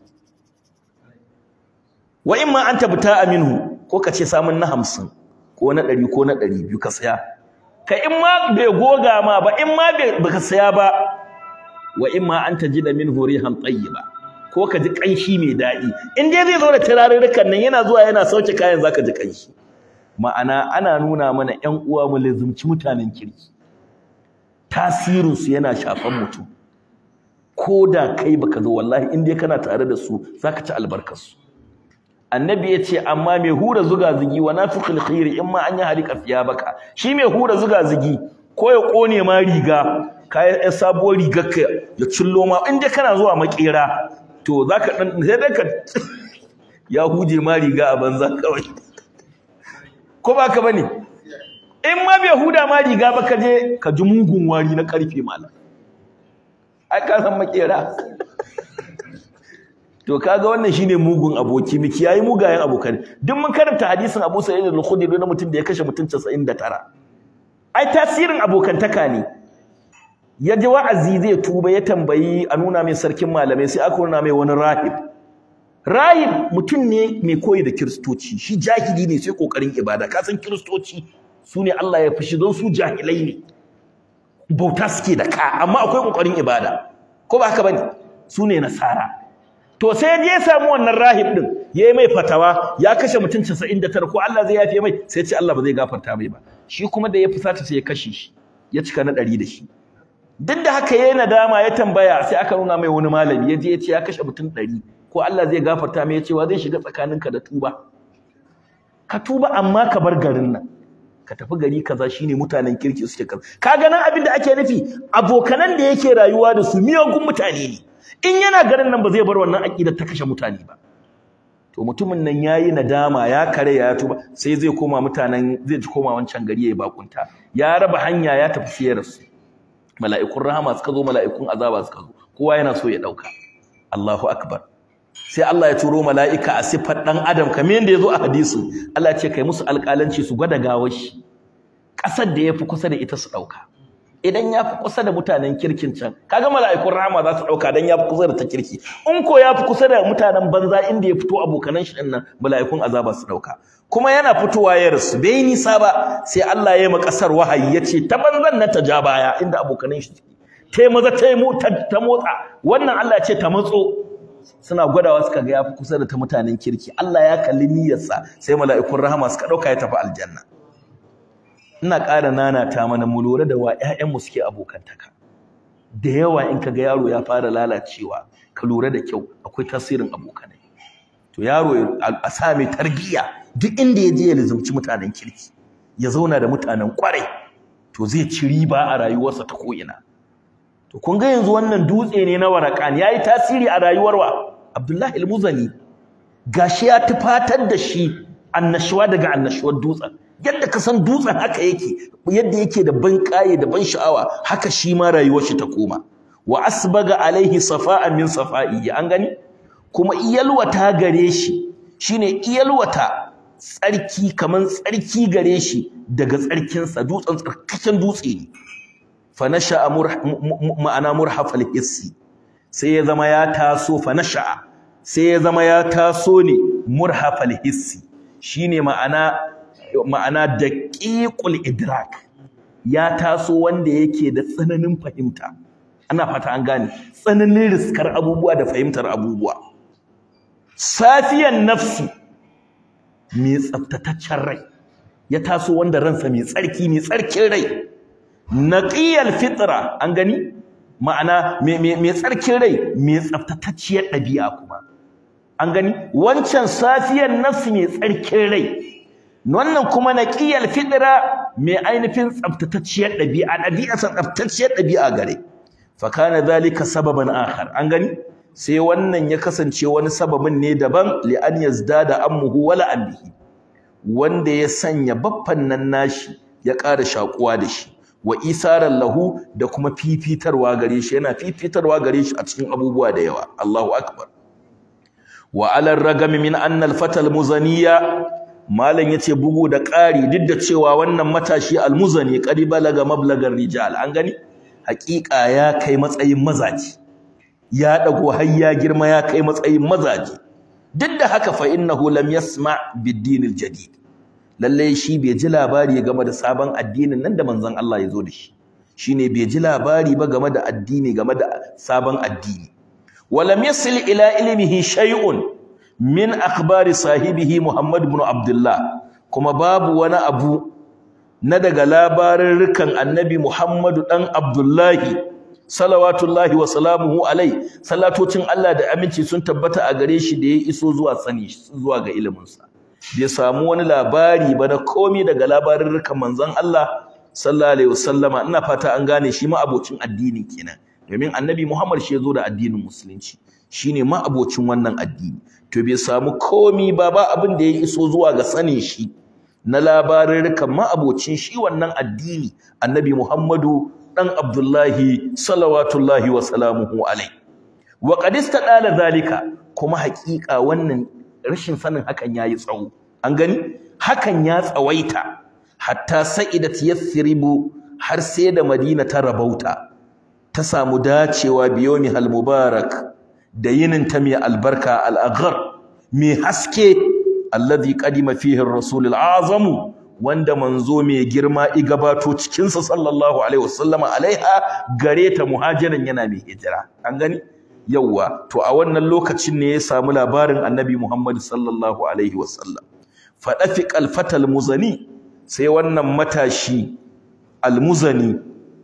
wa in ma an tabta aminu ko ka ce samun na hamsin ko na ɗari ko na ɗari biyu ka saya ka in ma bai goga ma ba in ma baka saya ba wa in ma an tajida minhu rihan tayyiba ko ka ji kanshi mai daɗi in dai zai zo da turarurrukan nan yana zuwa yana sauke kayan zaka ji kanshi ma'ana ana nuna mana ƴan uwa mu lazumci mutanen kirki tasirin su yana shafan mutum ko da kai baka zo wallahi in dai kana tare da su zaka ci albarkar su annabi ya ce amma mai hura zuga zigi wa nafiqul khairi in ma an yi halika fiya baka shi mai hura zuga zigi ko ya kone ma riga kayan ɗan sabuwar rigar ka ya cillo ma in dai kana zuwa makera to zaka dan sai dai ka ya huje ma riga a banza kawai ko ba ka bane in ma bai huda ma riga ba ka je ka ji mugun wari na karfe malam ai ka san makera to kaga wannan shine mugun aboki miki yayi mugayen abokan duk mun karanta hadisin Abu Sa'id al-Khudri na mutum da ya kashe mutum 99 ai tasirin abokantaka ne ya ji wa'azi zai tuba ya tambayi a nuna mai sarkin malamai sai aka nuna mai wani rahib rahib mutum ne mai koyi da kiristoci shi jahili ne sai kokarin ibada ka san kiristoci su ne Allah ya fushi don su jahilai ne bauta suke da ka amma akwai kokarin ibada ko ba haka bane su ne nasara to sai je ya samu wannan rahib din yayi mai fatawa ya kashe mutum 99 ko Allah zai yafe mai sai ce Allah ba zai gafarta mai ba shi kuma da ya fusata sai ya kashe shi ya cika na 100 da shi duk da haka yayi nadama ya tambaya sai aka nuna mai wani malami ya je ya ce ya kashe mutum 100 ko Allah zai gafarta mai ya ce wa zai shiga tsakaninka da tuba ka tuba amma ka bar garin nan ka tafi gari kaza shine mutanen kirki suke kaza kaga nan abin da ake nufi abokanan da yake rayuwa da su miyagun mutane ne in yana garin nan ba zai bar wannan aqida ta kashe mutane ba to mutumin nan yayi nadama ya kare ya tuba sai zai koma mutanen zai koma wancan gari yayi bakunta ya raba hanya ya tafi siyar su mala'ikun rahama suka zo mala'ikun azaba suka zo kowa yana so ya dauka Allahu akbar sai Allah ya turo mala'ika a sifar dan adam kamar yadda yazo a hadisi Allah ya ce kai musu alƙalanci su gwada gawar shi ƙasar da yafi kusa da ita su dauka idan yafi kusa da mutanen kirkin can kaga mala'ikun rahama za su dauka dan yafi kusa da ta kirki in ko yafi kusa da mutanen banza inda ya fito abokanan shi din nan mala'ikun azaba su dauka kuma yana fitowa ya rasu bai nisa ba sai Allah ya yi ma kasar wahayi ya ce ta banzan nan ta ja baya inda abokanan shi ta yi maza ta yi ta motsa wannan Allah ya ce ta matso suna gwadawa suka ga yafi kusa da ta mutanen kirki Allah ya kalli niyyarsa sai mala'ikun rahama suka dauka ya tafi aljanna ina ƙara nana ta mana mu lura da wa ƴaƴanmu suke abokantaka da yawa in kaga yaro ya fara lalacewa ka lura da kyau akwai tasirin abokanai to yaro a sa mai tarbiyya duk inda ya je ya lizumci mutanen kirki ya zauna da mutanen kwarai to zai ci riba a rayuwarsa ta ko'ina to kun ga yanzu wannan dutse ne na warakan yayi tasiri a rayuwar wa Abdullahi al-Muzani gashi ya tufatar da shi annashuwa daga annashuwar dutsen yadda ka san dutsen haka yake yadda yake da ban kaye da ban sha'awa haka shi ma rayuwar shi ta koma wa asbaga alaihi safa'an min safa'i an gani kuma iyalwata gare shi shine iyalwata tsarki kaman tsarki gare shi daga tsarkinsa dutsen tsarkaken dutse ne fa nasha'a ma'ana murhafal hissi sai ya zama ya taso fa nasha'a sai ya zama ya taso ne murhafal hissi shine ma'ana ma'ana daqiqul idrak ya taso wanda yake da tsananin fahimta ana fata an gane tsananin riskar abubuwa da fahimtar abubuwa safiyan nafsi mai tsaftataccen rai ya taso wanda ransa mai tsarki mai tsarkin rai naqiyal fitra an gani ma'ana mai tsarkin rai mai tsaftatacciyar ɗabi'a kuma an gani wancan safiyan nafsi mai tsarkin rai wannan kuma naqiyal fitra mai ainihin tsaftatacciyar ɗabi'a ɗabi'a san tsaftatacciyar ɗabi'a gare fa kana dhalika sababan akhar an gani sai wannan ya kasance wani sababin ne daban li an yazdada ammuhu wala anbihi wanda ya sanya baffan nan nashi ya ƙara shakuwa da shi wa isaran lahu da kuma fifitarwa gare shi yana fifitarwa gare shi a cikin abubuwa da yawa Allahu akbar wa ala ragami min anna al-fata al-muzaniya malam yace bugu da ƙari duk da cewa wannan matashi al-muzani qad balaga mablagar rijal an gani haƙiƙa ya kai matsayin mazaji ya dago har ya girma ya kai matsayin mazaji duk da haka fa innahu lam yasma bid-din al-jadid lalle shi bai ji labari game da sabon addinin nan da manzon Allah ya zo da shi shine bai ji labari ba game da addini game da sabon addini walam yasil ila ilmihi shay'un min akhbari sahibihi Muhammad ibn Abdullah kuma babu wani abu na daga labarin rukan annabi Muhammadu dan Abdullahi salawatullahi wa salamuhu alai salatocin Allah da aminci sun tabbata a gare shi da ya iso zuwa sani zuwa ga iliminsa bai samu wani labari ba na komai daga labarin rukan manzon Allah sallallahu alaihi wasallama ina fata an gane shi ma abocin addini kenan domin annabi Muhammad shi ya zo da addinin musulunci shine ma abocin wannan addini to bai samu komai ba ba abin da ya iso zuwa ga sanin shi na labarin rukan ma abocin shi wannan addini annabi Muhammadu dan Abdullahi salawatullahi wa salamuhu alai wa qad istadala zalika kuma haƙiƙa wannan rashin sanin hakan yayi tsawo an gani hakan ya tsawaita hatta sa'idat yathribu har sai da Madina ta rabauta ta samu dacewa biyomi hal mubarak da yinin ta mai albarka al-aghar mai haske alladhi qadima fihi ar-rasul al-azam wanda manzo mai girma i gabato cikin sa sallallahu alaihi wasallam alaiha gare ta muhajirin yana mai hijira an gani yawwa to a wannan lokacin ne ya samu labarin annabi Muhammad sallallahu alaihi wasallam fadafiq al-fatal muzani sai wannan matashi al-muzani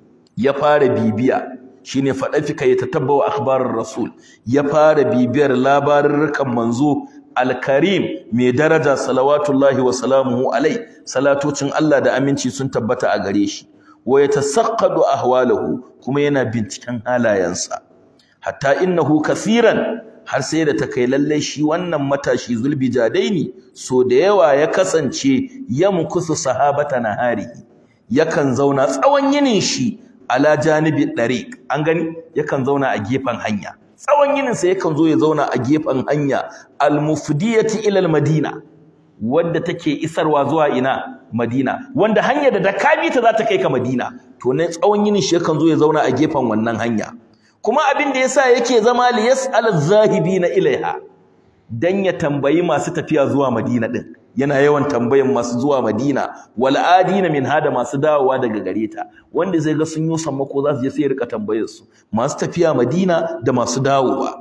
ya fara bibiya shine fadafika ya tatabbawa akhbarar rasul ya fara bibiyar labarurrukan manzo al-karim mai daraja salawatullahi wa salamuhu alai salatocin Allah da aminci sun tabbata a gare shi wa yatasaqqadu ahwalahu kuma yana binciken halayensa hatta innahu kaseeran har sai da ta kai lalle shi wannan matashi zulbijadaini so da yawa ya kasance yamkusu sahabata nahari yakan zauna tsawon yinin shi ala janibi dariq an gani yakan zauna a gefen hanya tsawon yinin sa yakan zo ya zauna a gefen hanya al-mufdiyati ila al-madina wadda take isarwa zuwa ina Madina wanda hanya da dakabi ta za ta kai ka Madina to ne tsawon yinin shi yakan zo ya zauna a gefen wannan hanya kuma abin da yasa yake zama li yas'al az-zahibina ilaiha dan ya tambayi masu tafiya zuwa Madina din yana yawan tambayan masu zuwa Madina wal adina min hada masu dawowa daga gare ta wanda zai ga sun yi sammako za su je sai rika tambayar su masu tafiya Madina da masu dawowa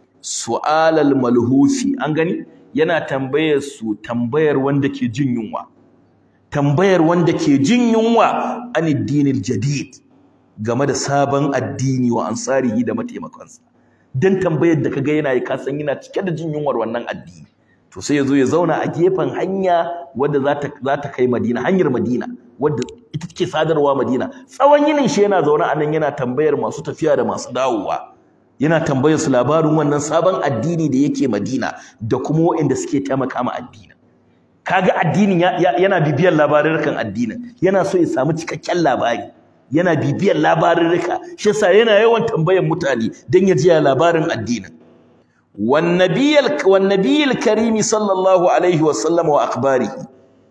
su'alal malhufi an gani yana tambayar su tambayar wanda ke jin yunwa tambayar wanda ke jin yunwa aniddinil jadid game da sabon addini wa ansarihi da mataimakansa dan tambayar da kaga yana yi kasan yana cike da jin yunwar wannan addini to sai yazo ya zauna a gefen hanya wadda za ta za ta kai Madina hanyar Madina wadda ita take sadarwa Madina tsawon yinin shi yana zaune a nan yana tambayar masu tafiya da masu dawowa yana tambayar su labarin wannan sabon addini da yake Madina da kuma waɗanda suke taimaka ma addinin kaga addinin yana bibiyar labarurrukan addinin yana so ya samu cikakken labari yana bibiyar labarurruka shi yasa yana yawan tambayar mutane dan ya ji labarin addinin wan nabiyil wan nabiyil karim sallallahu alaihi wa sallam wa akhbarihi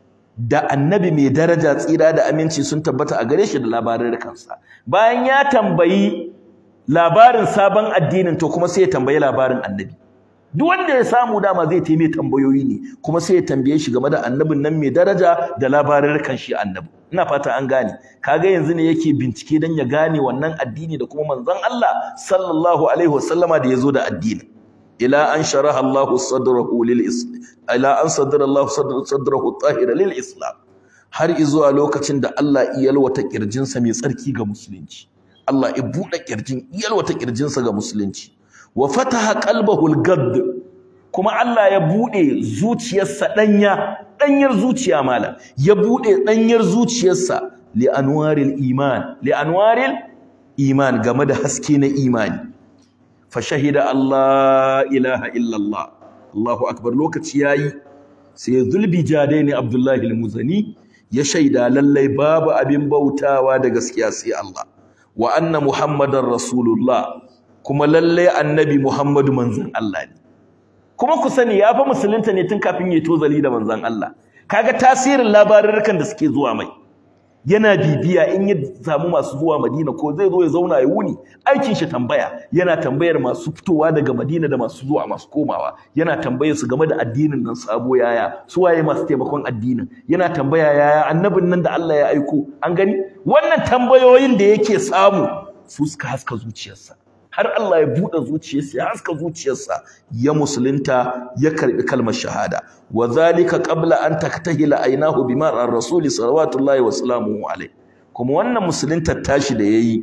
da annabi mai daraja tsira da aminci sun tabbata a gare shi da labarurrukansa bayan ya tambayi labarin sabon addinin to kuma sai ya tambayi labarin annabi duk wanda ya samu dama zai taime tambayoyi ne kuma sai ya tambaye shi game da annabin nan mai daraja da labarurrukan shi annabi ina fata an gane kaga yanzu ne yake bincike dan ya gane wannan addini da kuma manzon Allah sallallahu alaihi wasallama da yazo da addini ila an sharaha Allahu sadrahu lil islam ila an sadara Allahu sadrahu tahira lil islam har izuwa lokacin da Allah ya yalwata kirjinsa mai tsarki ga musulunci Allah ya buɗe kirjin yalwata kirjinsa ga musulunci wa fataha qalbahu al-gadd kuma Allah ya bude zuciyarsa danya danyar zuciya malam ya bude danyar zuciyarsa li anwaril iman li anwaril iman game da haske na imani fa shahida Allah ilaha illa Allah Allahu akbar lokaci yayi sai zulbi jadaini Abdullahi al-Muzani ya shaida lallai babu abin bautawa da gaskiya sai Allah wa anna muhammadar rasulullah kuma lalle annabi Muhammadu manzon Allah ne kuma ku sani ya fa musulunta ne tun kafin ya tozali da manzon Allah kaga tasirin labarurrukan da suke zuwa mai yana bibiya in ya samu masu zuwa Madina ko zai zo ya zauna ya wuni aikin shi tambaya yana tambayar masu fitowa daga Madina da masu zuwa masu komawa yana tambayar su game da addinin nan sabo yaya su waye masu taimakon addinin yana tambaya yaya annabin nan da Allah ya aiko an gani wannan tambayoyin da yake samu su suka haska zuciyarsa har Allah ya buɗe zuciyarsa ya haska zuciyarsa ya musulunta ya karbi kalmar shahada wa zalika qabla an taktahila aynahu bima ar-rasul sallallahu wa sallamu alayhi kuma wannan musuluntar tashi da yayi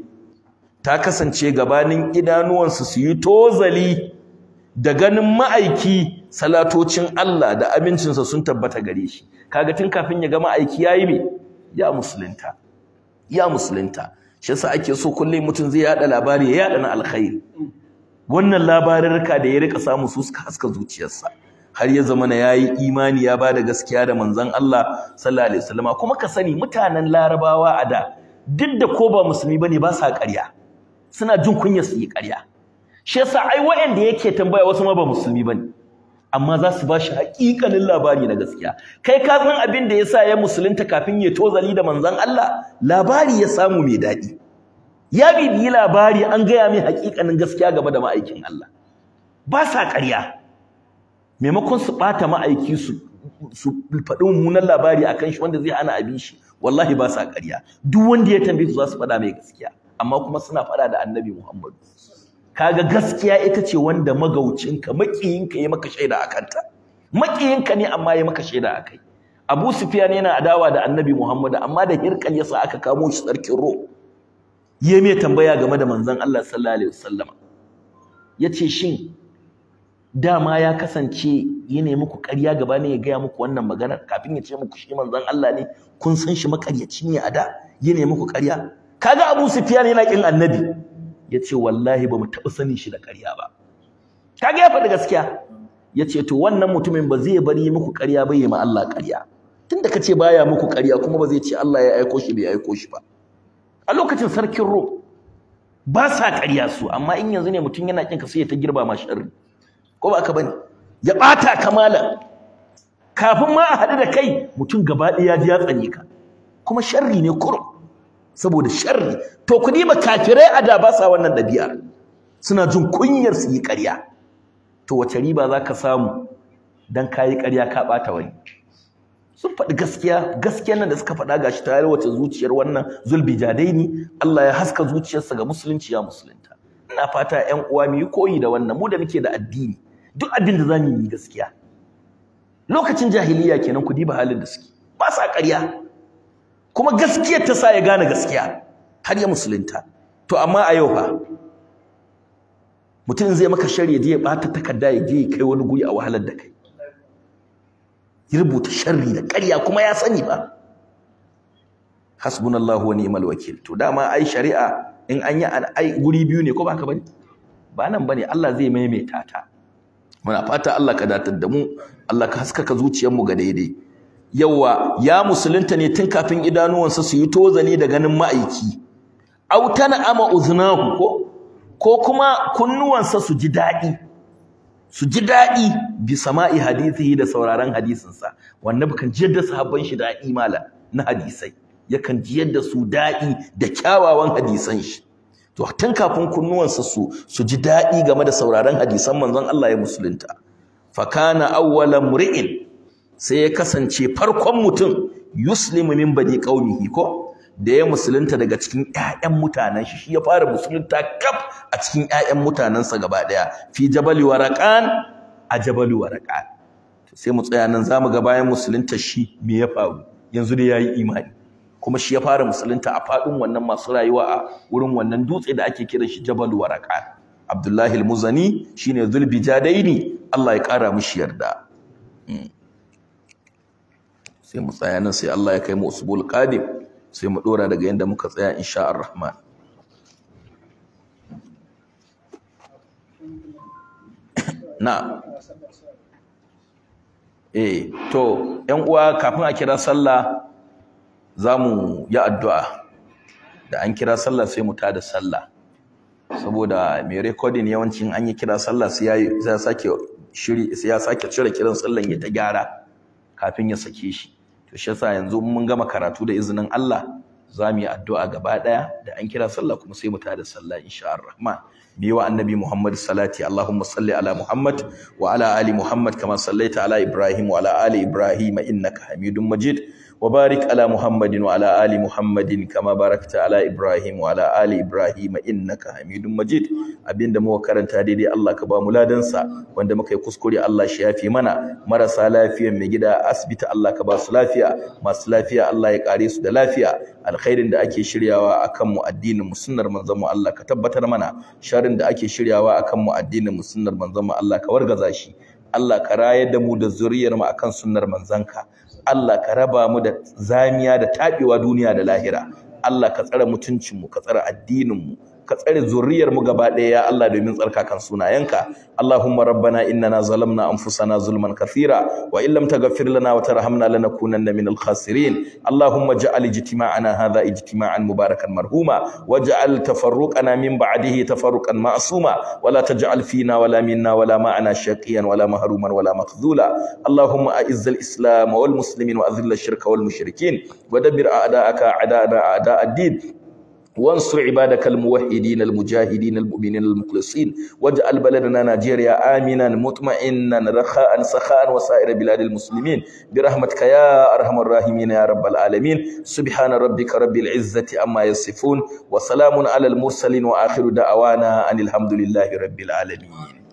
ta kasance gabanin idanuwansa su yi tozali da ganin ma'aiki salatocin Allah da amincinsa sun tabbata gare shi kaga tun kafin ya ga ma'aiki yayi me ya musulunta ya musulunta shi yasa ake so kullum mutum zai yada labari ya yada na alkhairi wannan labarurruka da ya rika samu su suka haska zuciyarsa har ya zama na yayi imani ya bada gaskiya da manzon Allah sallallahu alaihi wasallam kuma ka sani mutanen larabawa a da duk da ko ba musulmi bane ba sa ƙarya suna jin kunya su yi ƙarya shi yasa ai waɗanda yake tambaya wasu ma ba musulmi bane amma za su ba shi haƙiƙanin labari na gaskiya kai ka san abin da yasa ya musulunta kafin ya tozali da manzon Allah labari ya samu mai daɗi ya bibiyi labari an gaya mai haƙiƙanin gaskiya game da ma'aikin Allah ba sa ƙarya maimakon su ɓata ma'aiki su su faɗi mummunan labari akan shi wanda zai hana abin shi wallahi ba sa ƙarya duk wanda ya tambaye su za su faɗa mai gaskiya amma kuma suna faɗa da annabi Muhammadu kaga gaskiya ita ce wanda magaucinka makiyinka ya maka shaida a kanta makiyinka ne amma ya maka shaida a kai Abu Sufyan yana adawa da Annabi Muhammad amma da hirkal yasa aka kamo shi sarkin ro yayi mai tambaya game da manzon Allah sallallahu alaihi wasallama yace shin dama ya kasance ya nemi muku ƙarya gaba ne ya gaya muku wannan maganar kafin ya ce muku shi manzon Allah ne kun san shi makaryaci ne a da ya nemi muku ƙarya kaga Abu Sufyan yana kin Annabi ya ce wallahi ba mu taɓa sanin shi da ƙarya ba kaga ya faɗi gaskiya ya ce to wannan mutumin ba zai bari muku ƙarya ba yi ma Allah ƙarya tunda ka ce baya muku ƙarya kuma ba zai ce Allah ya aiko shi bai aiko shi ba a lokacin sarkin rom ba sa ƙarya su amma in yanzu ne mutum yana kin ka sai ya ta girba ma sharri ko ba ka bane ya bata kamala kafin ma a haɗu da kai mutum gaba ɗaya ji ya tsane ka kuma sharri ne kurum saboda sharri to ku diba kafirai a da ba sa wannan ɗabi'ar suna jin kunyar su yi ƙarya to wace riba za ka samu dan ka yi ƙarya ka ɓata wani sun faɗi gaskiya gaskiyar nan da suka faɗa gashi ta wace zuciyar wannan zulbi jadaini Allah ya haska zuciyarsa ga musulunci ya musulunta ina fata ƴan uwa mu yi koyi da wannan mu da muke da addini duk abin da za mu yi gaskiya lokacin jahiliya kenan ku diba halin da suke ba sa ƙarya kuma gaskiyar ta sa ya gane gaskiya har ya musulunta to amma a yau fa mutum zai maka shari ya je ya ɓata takarda ya je ya kai wani guri a wahalar da kai ya rubuta sharri da ƙarya kuma ya sani ba hasbunallahu wa ni'mal wakil to dama ai shari'a in an yi ai guri biyu ne ko ba ka bane ba nan bane Allah zai maimaita ta muna fata Allah ka datar da mu Allah ka haskaka zuciyar mu ga daidai yawa ya musulunta ne tun kafin idanuwansa su yi tozani da ganin ma'aiki au tana ama uznahu ko ko kuma kunnuwansa su ji daɗi su ji daɗi bi sama'i hadithihi da sauraron hadisinsa wannan kan jiyar da sahabban shi daɗi mala na hadisai yakan jiyar da su daɗi da kyawawan hadisan shi to tun kafin kunnuwansa su su ji daɗi game da sauraron hadisan manzon Allah ya musulunta fa kana awwala mri'in sai ya kasance farkon mutum yuslimu min bani qaumihi ko da ya musulunta daga cikin ƴaƴan mutanen shi shi ya fara musulunta kaf a cikin ƴaƴan mutanensa gaba ɗaya fi jabali waraqan a jabali waraqan sai mu tsaya nan zamu ga bayan musulunta shi me ya faru yanzu dai yayi imani kuma shi ya fara musulunta a faɗin wannan masu rayuwa a wurin wannan dutse da ake kiran shi jabal waraqan Abdullahi al-Muzani shine Zulbijadaini Allah ya ƙara mishi yarda sai mu tsaya nan sai Allah ya kai mu usbul qadim sai mu dora daga yanda muka tsaya insha ar-rahman na eh to ƴan uwa kafin a kira sallah zamu yi addu'a da an kira sallah sai mu tada sallah saboda mai recording yawancin an yi kira sallah sai ya sake shiri sai ya sake cire kiran sallan ya ta gyara kafin ya sake shi to shi yasa yanzu mun gama karatu da izinin Allah za mu yi addu'a gaba daya da an kira sallah kuma sai mu tada sallah insha Allah bi wa annabi Muhammad salati Allahumma salli ala Muhammad wa ala ali Muhammad kama sallaita ala Ibrahim wa ala ali Ibrahim innaka Hamidum Majid وبارك على محمد وعلى آل محمد كما باركت على إبراهيم وعلى آل إبراهيم إنك حميد مجيد abinda muka karanta daidai Allah ka ba mu ladansa wanda muka yi kuskure Allah shi yafi mana marasa lafiya mai gida asibiti Allah ka ba su lafiya masu lafiya Allah ya kare su da lafiya alkhairin da ake shiryawa akan mu addinin mu sunnar manzon mu Allah ka tabbatar mana sharrin da ake shiryawa akan mu addinin mu sunnar manzon mu Allah ka wargaza shi Allah ka rayar da mu da zuriyar mu akan sunnar manzanka Allah ka raba mu da zamiya da taɓewa duniya da lahira Allah ka tsare mutuncinmu ka tsare addininmu ka tsare zuriyar mu gaba ɗaya ya Allah domin tsarkakan sunayenka Allahumma rabbana innana zalamna anfusana zulman kathira wa in lam taghfir lana wa tarhamna lanakunanna minal khasirin Allahumma ja'al ijtima'ana hadha ijtima'an mubarakan marhuma waj'al tafarruqana min ba'dihi tafarruqan ma'suma wa la taj'al fina wala minna wala ma'ana shaqiyan wala mahruman wala makhdhula Allahumma a'izz al-islam wal muslimin wa adhill ash-shirka wal mushrikin wa dabbir a'da'aka a'da'a a'da' ad-din وانصر عبادك الموحدين المجاهدين المؤمنين المخلصين واجعل بلدنا نيجيريا آمنا مطمئنا رخاء سخاء وسائر بلاد المسلمين برحمتك يا أرحم الراحمين يا رب العالمين سبحان ربك رب العزة أما يصفون وسلام على المرسلين وآخر دعوانا أن الحمد لله رب العالمين